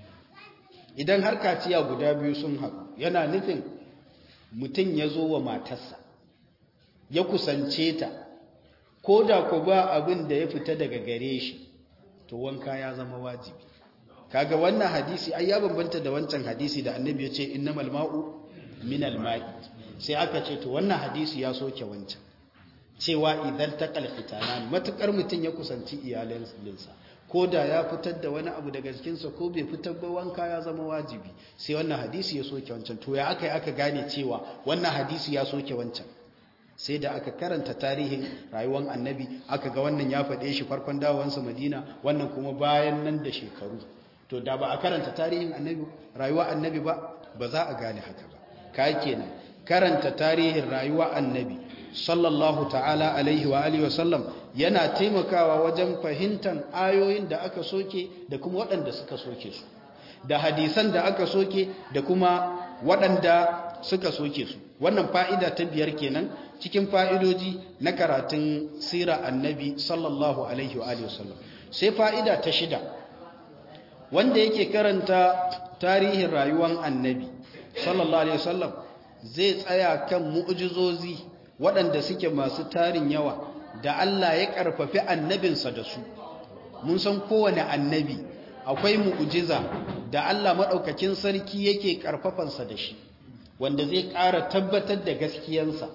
idan har kaciya guda biyu sun haɗu yana nufin mutum ya zo wa matarsa ya kusance ta ko da ku ba abin da ya fita daga gare shi to wanka ya zama wajibi kaga wannan hadisi ai ya bambanta da wancan hadisi da annabi ya ce innamal ma'u minal ma'i sai aka ce to wannan hadisi ya soke wancan cewa idan taqal khitanan matukar mutun ya kusanci iyalansa ko da ya fitar da wani abu daga jikinsa ko bai fitar ba wanka ya zama wajibi sai wannan hadisi ya soke wancan to ya aka yi aka gane cewa wannan hadisi ya soke wancan sai da aka karanta tarihin rayuwar annabi aka ga wannan ya faɗe shi farkon dawowansa madina wannan kuma bayan nan da shekaru to da ba a karanta tarihin annabi rayuwa annabi ba ba za a gane haka ba ka kenan karanta tarihin rayuwa annabi sallallahu ta'ala alaihi wa alihi wasallam yana taimakawa wajen fahimtar ayoyin da aka soke da kuma waɗanda suka soke su da hadisan da aka soke da kuma waɗanda suka soke su wannan fa'ida ta biyar kenan cikin fa'idoji na karatun sira annabi sallallahu alaihi wa alihi wasallam sai fa'ida ta shida wanda yake karanta tarihin rayuwar annabi sallallahu alaihi wasallam zai tsaya kan mu'jizozi waɗanda suke masu tarin yawa da Allah ya ƙarfafi annabinsa da su mun san kowane annabi akwai mu'jiza da Allah maɗaukakin sarki yake ƙarfafansa da shi wanda zai ƙara tabbatar da gaskiyansa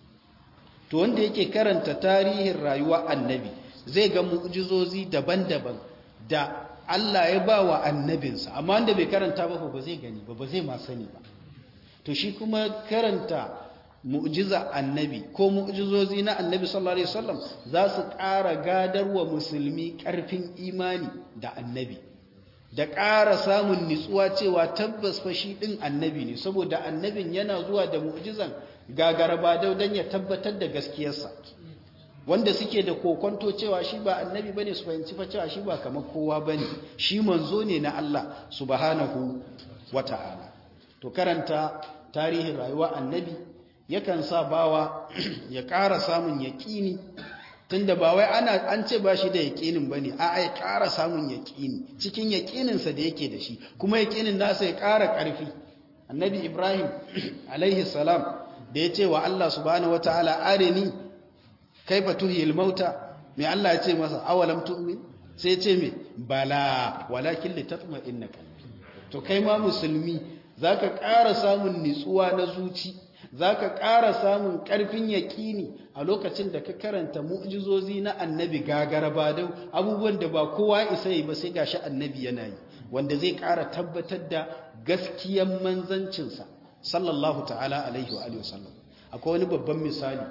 to wanda yake karanta tarihin rayuwa annabi zai ga mu'jizozi daban-daban da Allah ya ba wa annabinsa amma wanda bai karanta ba ba zai gani ba ba zai ma sani ba to shi kuma karanta mu'jiza annabi ko mu'jizozi na annabi sallallahu alaihi wasallam za su ƙara gadarwa musulmi ƙarfin imani da annabi da ƙara samun nitsuwa cewa tabbas fa shi ɗin annabi ne saboda annabin yana zuwa da mu'jizan gagaraba don ya tabbatar da gaskiyarsa wanda suke da kokonto cewa shi ba annabi bane su fahimci fa cewa shi ba kamar kowa bane shi manzo ne na Allah subhanahu wata'ala to karanta tarihin rayuwa annabi yakan sa bawa ya ƙara samun yaƙini tunda ba wai ana an ce ba shi da yaƙinin bane a ai ƙara samun yaƙini cikin yaƙininsa da yake da shi kuma yaƙinin nasa ya ƙara ƙarfi annabi ibrahim alaihi salam da ya ce wa Allah subhanahu wataala arini kaifa tuhil mauta mai Allah ya ce masa awalam tu'min sai ce me bala walakin litatma'inna qalbi to kai ma musulmi zaka ƙara samun nitsuwa na zuci zaka ƙara samun ƙarfin yaƙini a lokacin da ka karanta mu'jizozi na annabi gagara badau abubuwan da ba kowa isa yi ba sai gashi annabi yana yi wanda zai ƙara tabbatar da gaskiyan manzancinsa sallallahu ta'ala alaihi wa alihi wasallam akwai wani babban misali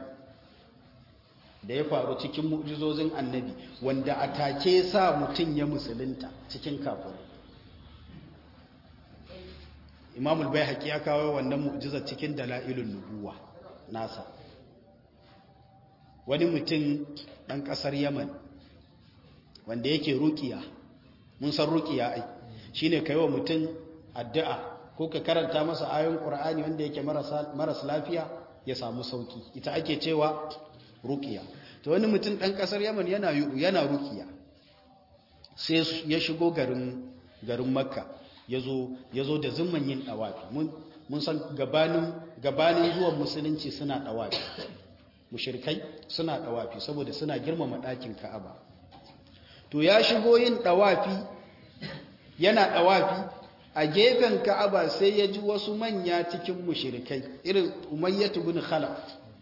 da ya faru cikin mu'jizozin annabi wanda a take sa mutum ya musulunta cikin kafirai imamul bai haƙi ya kawo wannan mu'jizar cikin dala'ilun nubuwa nasa wani mutum ɗan ƙasar yaman wanda yake rukiya mun san rukiya ai shine kai wa mutum addu'a ko ka karanta masa ayoyin qur'ani wanda yake maras lafiya ya samu sauki ita ake cewa rukiya to wani mutum ɗan ƙasar yaman yana yana rukiya sai ya shigo garin garin makka yazo yazo da zumman yin dawafi mun mun san gabanin gabanin zuwan musulunci suna dawafi mushrikai suna dawafi saboda suna girmama ɗakin ka'aba to ya shigo yin dawafi yana dawafi a gefen ka'aba sai ya ji wasu manya cikin mushrikai irin umayyatu bin khalaf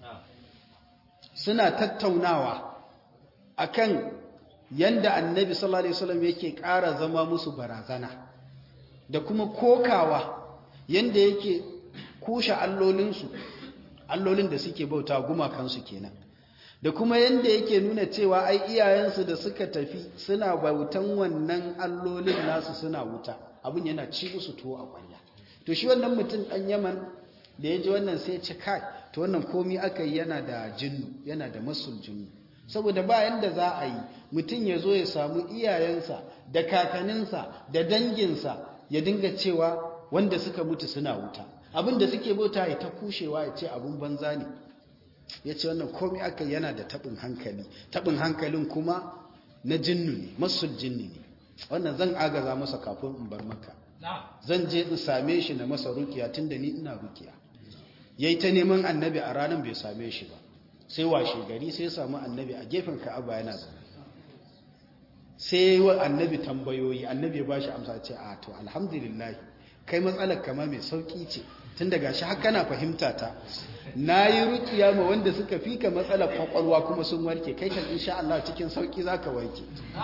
suna tattaunawa akan yanda annabi sallallahu alaihi wasallam yake ƙara zama musu barazana da kuma kokawa yanda yake kushe allolinsu allolin da suke bauta gumakansu kenan da kuma yanda yake nuna cewa ai iyayensu da suka tafi suna bautan wannan allolin nasu suna wuta abin yana ci musu tuwo a kwanya to shi wannan mutum dan Yaman da ya ji wannan sai ya ci kai to wannan komi aka yi yana da jinnu yana da masul jinnu saboda ba yanda za a yi mutum ya zo ya samu iyayensa da kakaninsa da danginsa ya dinga cewa wanda suka mutu suna wuta abin da suke bauta ya ta kushewa ya ce abin banza ne ya ce wannan komi aka yana da taɓin hankali taɓin hankalin kuma na jinnu ne masul jinni ne wannan zan agaza masa kafin in bar maka zan je in same shi na masa rukiya tun da ni ina rukiya ya yi ta neman annabi a ranar bai same shi ba sai washe gari sai samu annabi a gefen ka'aba yana zama sai wa annabi tambayoyi annabi ya ba shi amsa ce a to alhamdulillah kai matsalar kama mai sauki ce tun daga shi haka na fahimta ta na yi rukiya ma wanda suka fi ka matsalar kwakwalwa kuma sun warke kai kan insha Allah cikin sauki za ka warke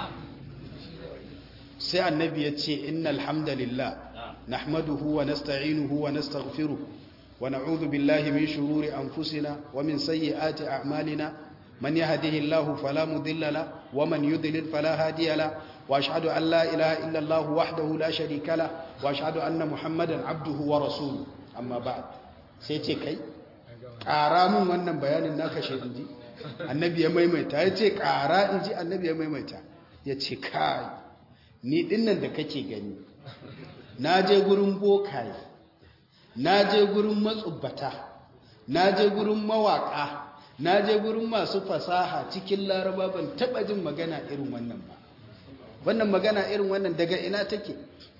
sai annabi ya ce inna alhamdulillah nahmaduhu wa nasta'inuhu wa nastaghfiruh wa na'udhu billahi min shururi anfusina wa min sayyiati a'malina man yahdihillahu fala mudilla la wa man yudlil fala hadiya la wa ashhadu an la ilaha illa Allah wahdahu la sharika la wa ashhadu anna muhammadan abduhu wa rasuluhu amma ba'd sai ce kai ƙara mun wannan bayanin na kashe inji annabi ya maimaita ya ce ƙara inji annabi ya maimaita ya ce kai ni dinnan da kake gani na je gurin bokaye na je gurin matsubbata na je gurin mawaka na je gurin masu fasaha cikin laraba ban taba jin magana irin wannan ba wannan magana irin wannan daga ina take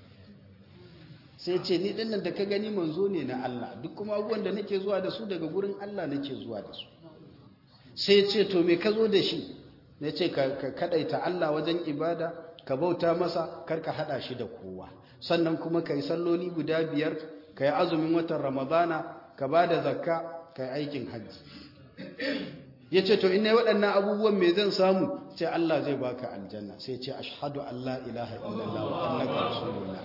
sai ce ni dinnan da ka gani manzo ne na Allah duk kuma abubuwan da nake zuwa da su daga gurin Allah nake zuwa da su sai ce to me ka zo da shi na ce ka kadaita Allah wajen ibada ka bauta masa karka hada shi da kowa sannan kuma ka yi salloli guda biyar ka yi azumin watan ramadana ka ba da zakka ka yi aikin hajji ya ce to ina waɗannan abubuwan mai zan samu ce Allah zai baka aljanna sai ce ashhadu Allah ilaha illallah wa annaka rasulullah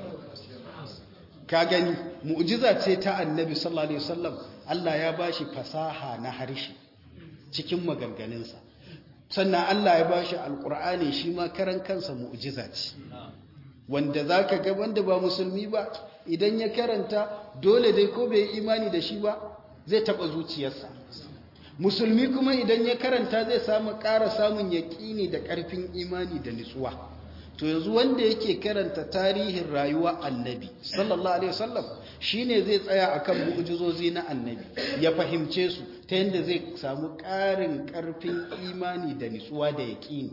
ka gani mu'jiza ce ta annabi sallallahu alaihi wasallam Allah ya bashi fasaha na harshe cikin maganganunsa sannan Allah ya bashi alqur'ani shi ma karan kansa mu'jiza ce wanda zaka ga wanda ba musulmi ba idan ya karanta dole dai ko bai imani da shi ba zai taba zuciyarsa musulmi kuma idan ya karanta zai samu ƙara samun yaƙini da ƙarfin imani da nutsuwa to yanzu wanda yake karanta tarihin rayuwa annabi sallallahu alaihi wasallam shine zai tsaya akan mu'jizozi na annabi ya fahimce su ta yanda zai samu ƙarin ƙarfin imani da nutsuwa da yaƙini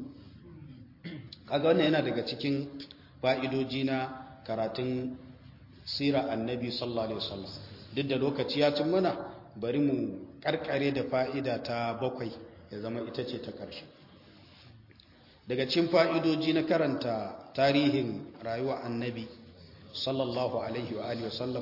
kaga wannan yana daga cikin fa'idoji na karatun sira annabi sallallahu alaihi wasallam duk da lokaci ya cin mana bari mu karkare da fa'ida ta bakwai ya zama ita ce ta ƙarshe daga cikin fa'idoji na karanta tarihin rayuwa annabi sallallahu alaihi wa alihi wasallam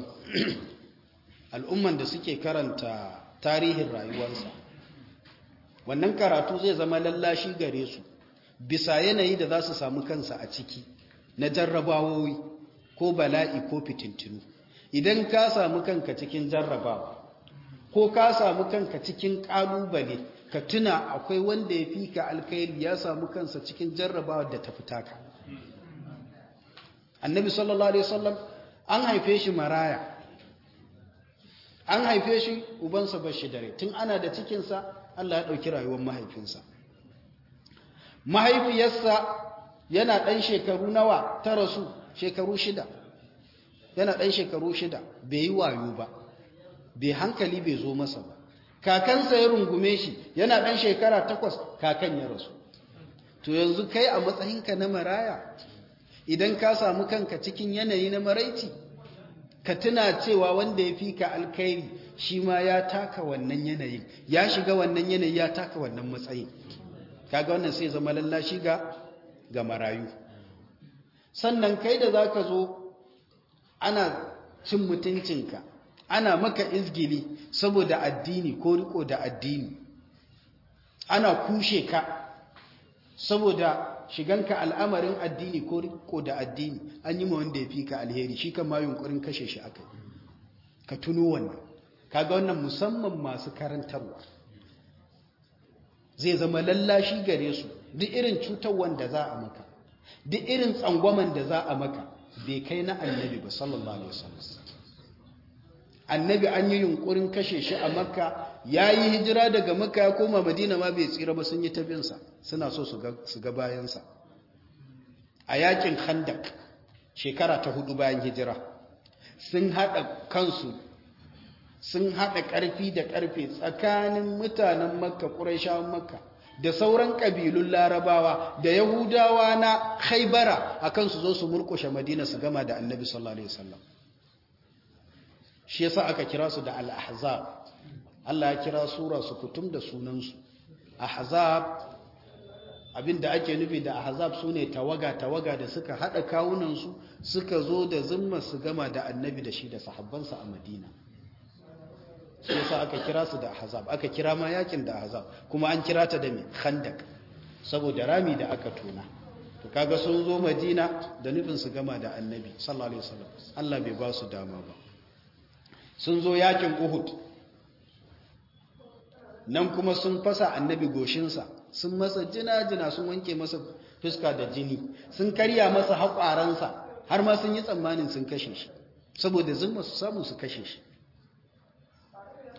al'umman da suke karanta tarihin rayuwarsa wannan karatu zai zama lallashi gare su bisa yanayi da za su samu kansa a ciki na jarrabawoyi ko bala'i ko fitintinu idan ka samu kanka cikin jarrabawa ko ka samu kanka cikin kalubale ka tuna akwai wanda ya fi ka alkhairi ya samu kansa cikin jarrabawa da ta fita ka annabi sallallahu alaihi wasallam an haife shi maraya an haife shi ubansa bashi dare tun ana da cikinsa Allah ya ɗauki rayuwar mahaifinsa mahaifiyarsa yana ɗan shekaru nawa ta rasu shekaru shida yana ɗan shekaru shida bai yi wayo ba bai hankali bai zo masa ba kakansa ya rungume shi yana ɗan shekara takwas kakan ya rasu to yanzu kai a matsayinka na maraya idan ka samu kanka cikin yanayi na maraici ka tuna cewa wanda ya fi ka alkhairi shi ma ya taka wannan yanayin ya shiga wannan yanayi ya taka wannan matsayin kaga wannan sai zama lallashi ga ga marayu sannan kai da zaka zo ana cin mutuncinka ana maka izgili saboda addini ko riko da addini ana kushe ka saboda shiganka al'amarin addini ko riko da addini an yi ma wanda ya fi ka alheri shi kan ma yunkurin kashe shi aka ka tuno wannan kaga wannan musamman masu karantarwa zai zama lallashi gare su duk irin cutar wanda za a maka duk irin tsangwaman da za a maka bai kai na annabi ba sallallahu alaihi wasallam annabi an yi yunkurin kashe shi a makka ya yi hijira daga makka ya koma madina ma bai tsira ba sun yi tabinsa suna so su ga bayansa a yakin khandak shekara ta hudu bayan hijira sun haɗa kansu sun haɗa ƙarfi da ƙarfe tsakanin mutanen makka ƙuraishawan makka da sauran ƙabilun larabawa da yahudawa na haibara a kansu zo su murƙushe madina su gama da annabi sallallahu alaihi wasallam shi yasa aka kira su da al-ahzab Allah ya kira sura su kutum da sunansu ahzab abinda ake nufi da ahzab sune tawaga tawaga da suka hada kawunan su suka zo da zumma su gama da annabi da shi da sahabbansa a Madina shi yasa aka kira su da ahzab aka kira ma yakin da ahzab kuma an kira ta da me khandak saboda rami da aka tona to kaga sun zo Madina da nufin su gama da annabi sallallahu alaihi wasallam Allah bai ba su dama ba sun zo yakin Uhud nan kuma sun fasa annabi goshinsa sun masa jina-jina sun wanke masa fuska da jini sun karya masa haƙwaransa har ma sun yi tsammanin sun kashe shi saboda zumma su samu su kashe shi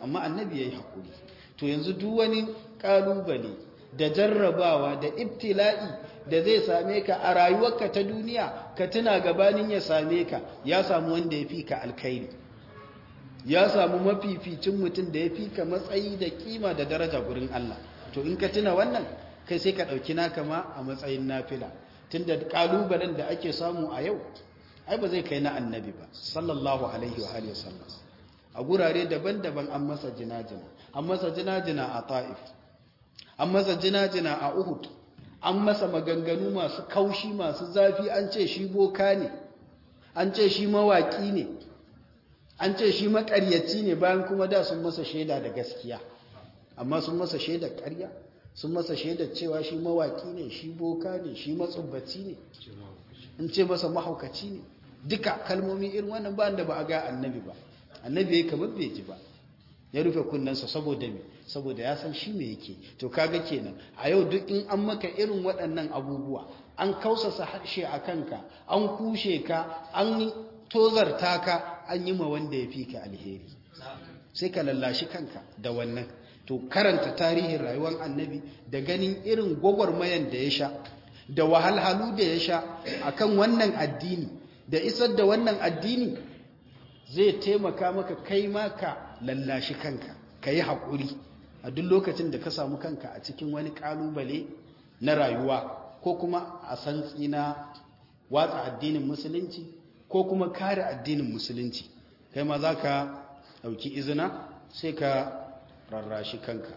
amma annabi yayi hakuri to yanzu duk wani kalubale da jarrabawa da ibtila'i da zai same ka a rayuwarka ta duniya ka tuna gabanin ya same ka ya samu wanda ya fi ka alkhairi ya samu mafificin mutum da ya fi ka matsayi da kima da daraja gurin Allah to in ka tuna wannan kai sai ka ɗauki naka ma a matsayin nafila tunda kalubalen da ake samu a yau ai ba zai kai na annabi ba sallallahu alaihi wa alihi wasallam a gurare daban-daban an masa jinajina an masa jinajina a ta'if an masa jinajina a uhud an masa maganganu masu kaushi masu zafi an ce shi boka ne an ce shi mawaki ne an ce shi makaryaci ne bayan kuma da sun masa shaida da gaskiya amma sun masa shaida ƙarya sun masa shaida cewa shi mawaki ne shi boka ne shi matsubbaci ne in ce masa mahaukaci ne duka kalmomi irin wannan ba da ba a ga annabi ba annabi ya kamar bai ji ba ya rufe kunnensa saboda me saboda ya san shi me yake to kaga kenan a yau duk in an maka irin waɗannan abubuwa an kausasa harshe a kanka an kushe ka an tozarta ka an yi ma wanda ya fi ka alheri sai ka lallashi kanka da wannan to karanta tarihin rayuwar annabi da ganin irin gwagwarmayan da ya sha da wahalhalu da ya sha akan wannan addini da isar da wannan addini zai taimaka maka kai ma ka lallashi kanka ka yi haƙuri a duk lokacin da ka samu kanka a cikin wani ƙalubale na rayuwa ko kuma a santsi na watsa addinin musulunci ko kuma kare addinin musulunci kai ma za ka ɗauki izina sai ka rarrashi kanka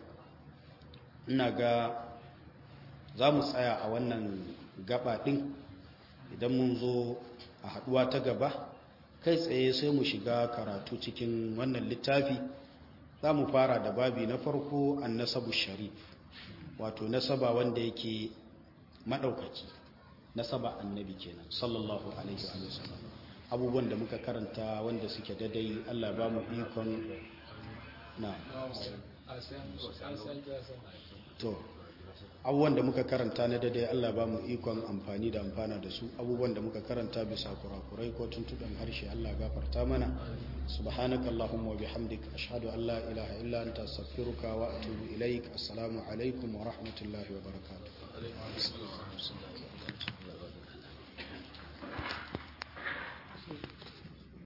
ina ga za mu tsaya a wannan gaba ɗin idan mun zo a haɗuwa ta gaba kai tsaye sai mu shiga karatu cikin wannan littafi za mu fara da babi na farko an nasabu sharif wato nasaba wanda yake maɗaukaki nasaba annabi kenan sallallahu alaihi wa sallam abubuwan da muka karanta wanda suke dadai Allah ba mu ikon na to abubuwan da muka karanta na dadai Allah ba mu ikon amfani da amfana da su abubuwan da muka karanta bisa kurakurai ko tuntuɓen harshe Allah gafarta mana subhanaka allahumma wa bihamdik ashhadu an la ilaha illa anta astaghfiruka wa atubu ilaik assalamu alaikum wa rahmatullahi wa barakatuh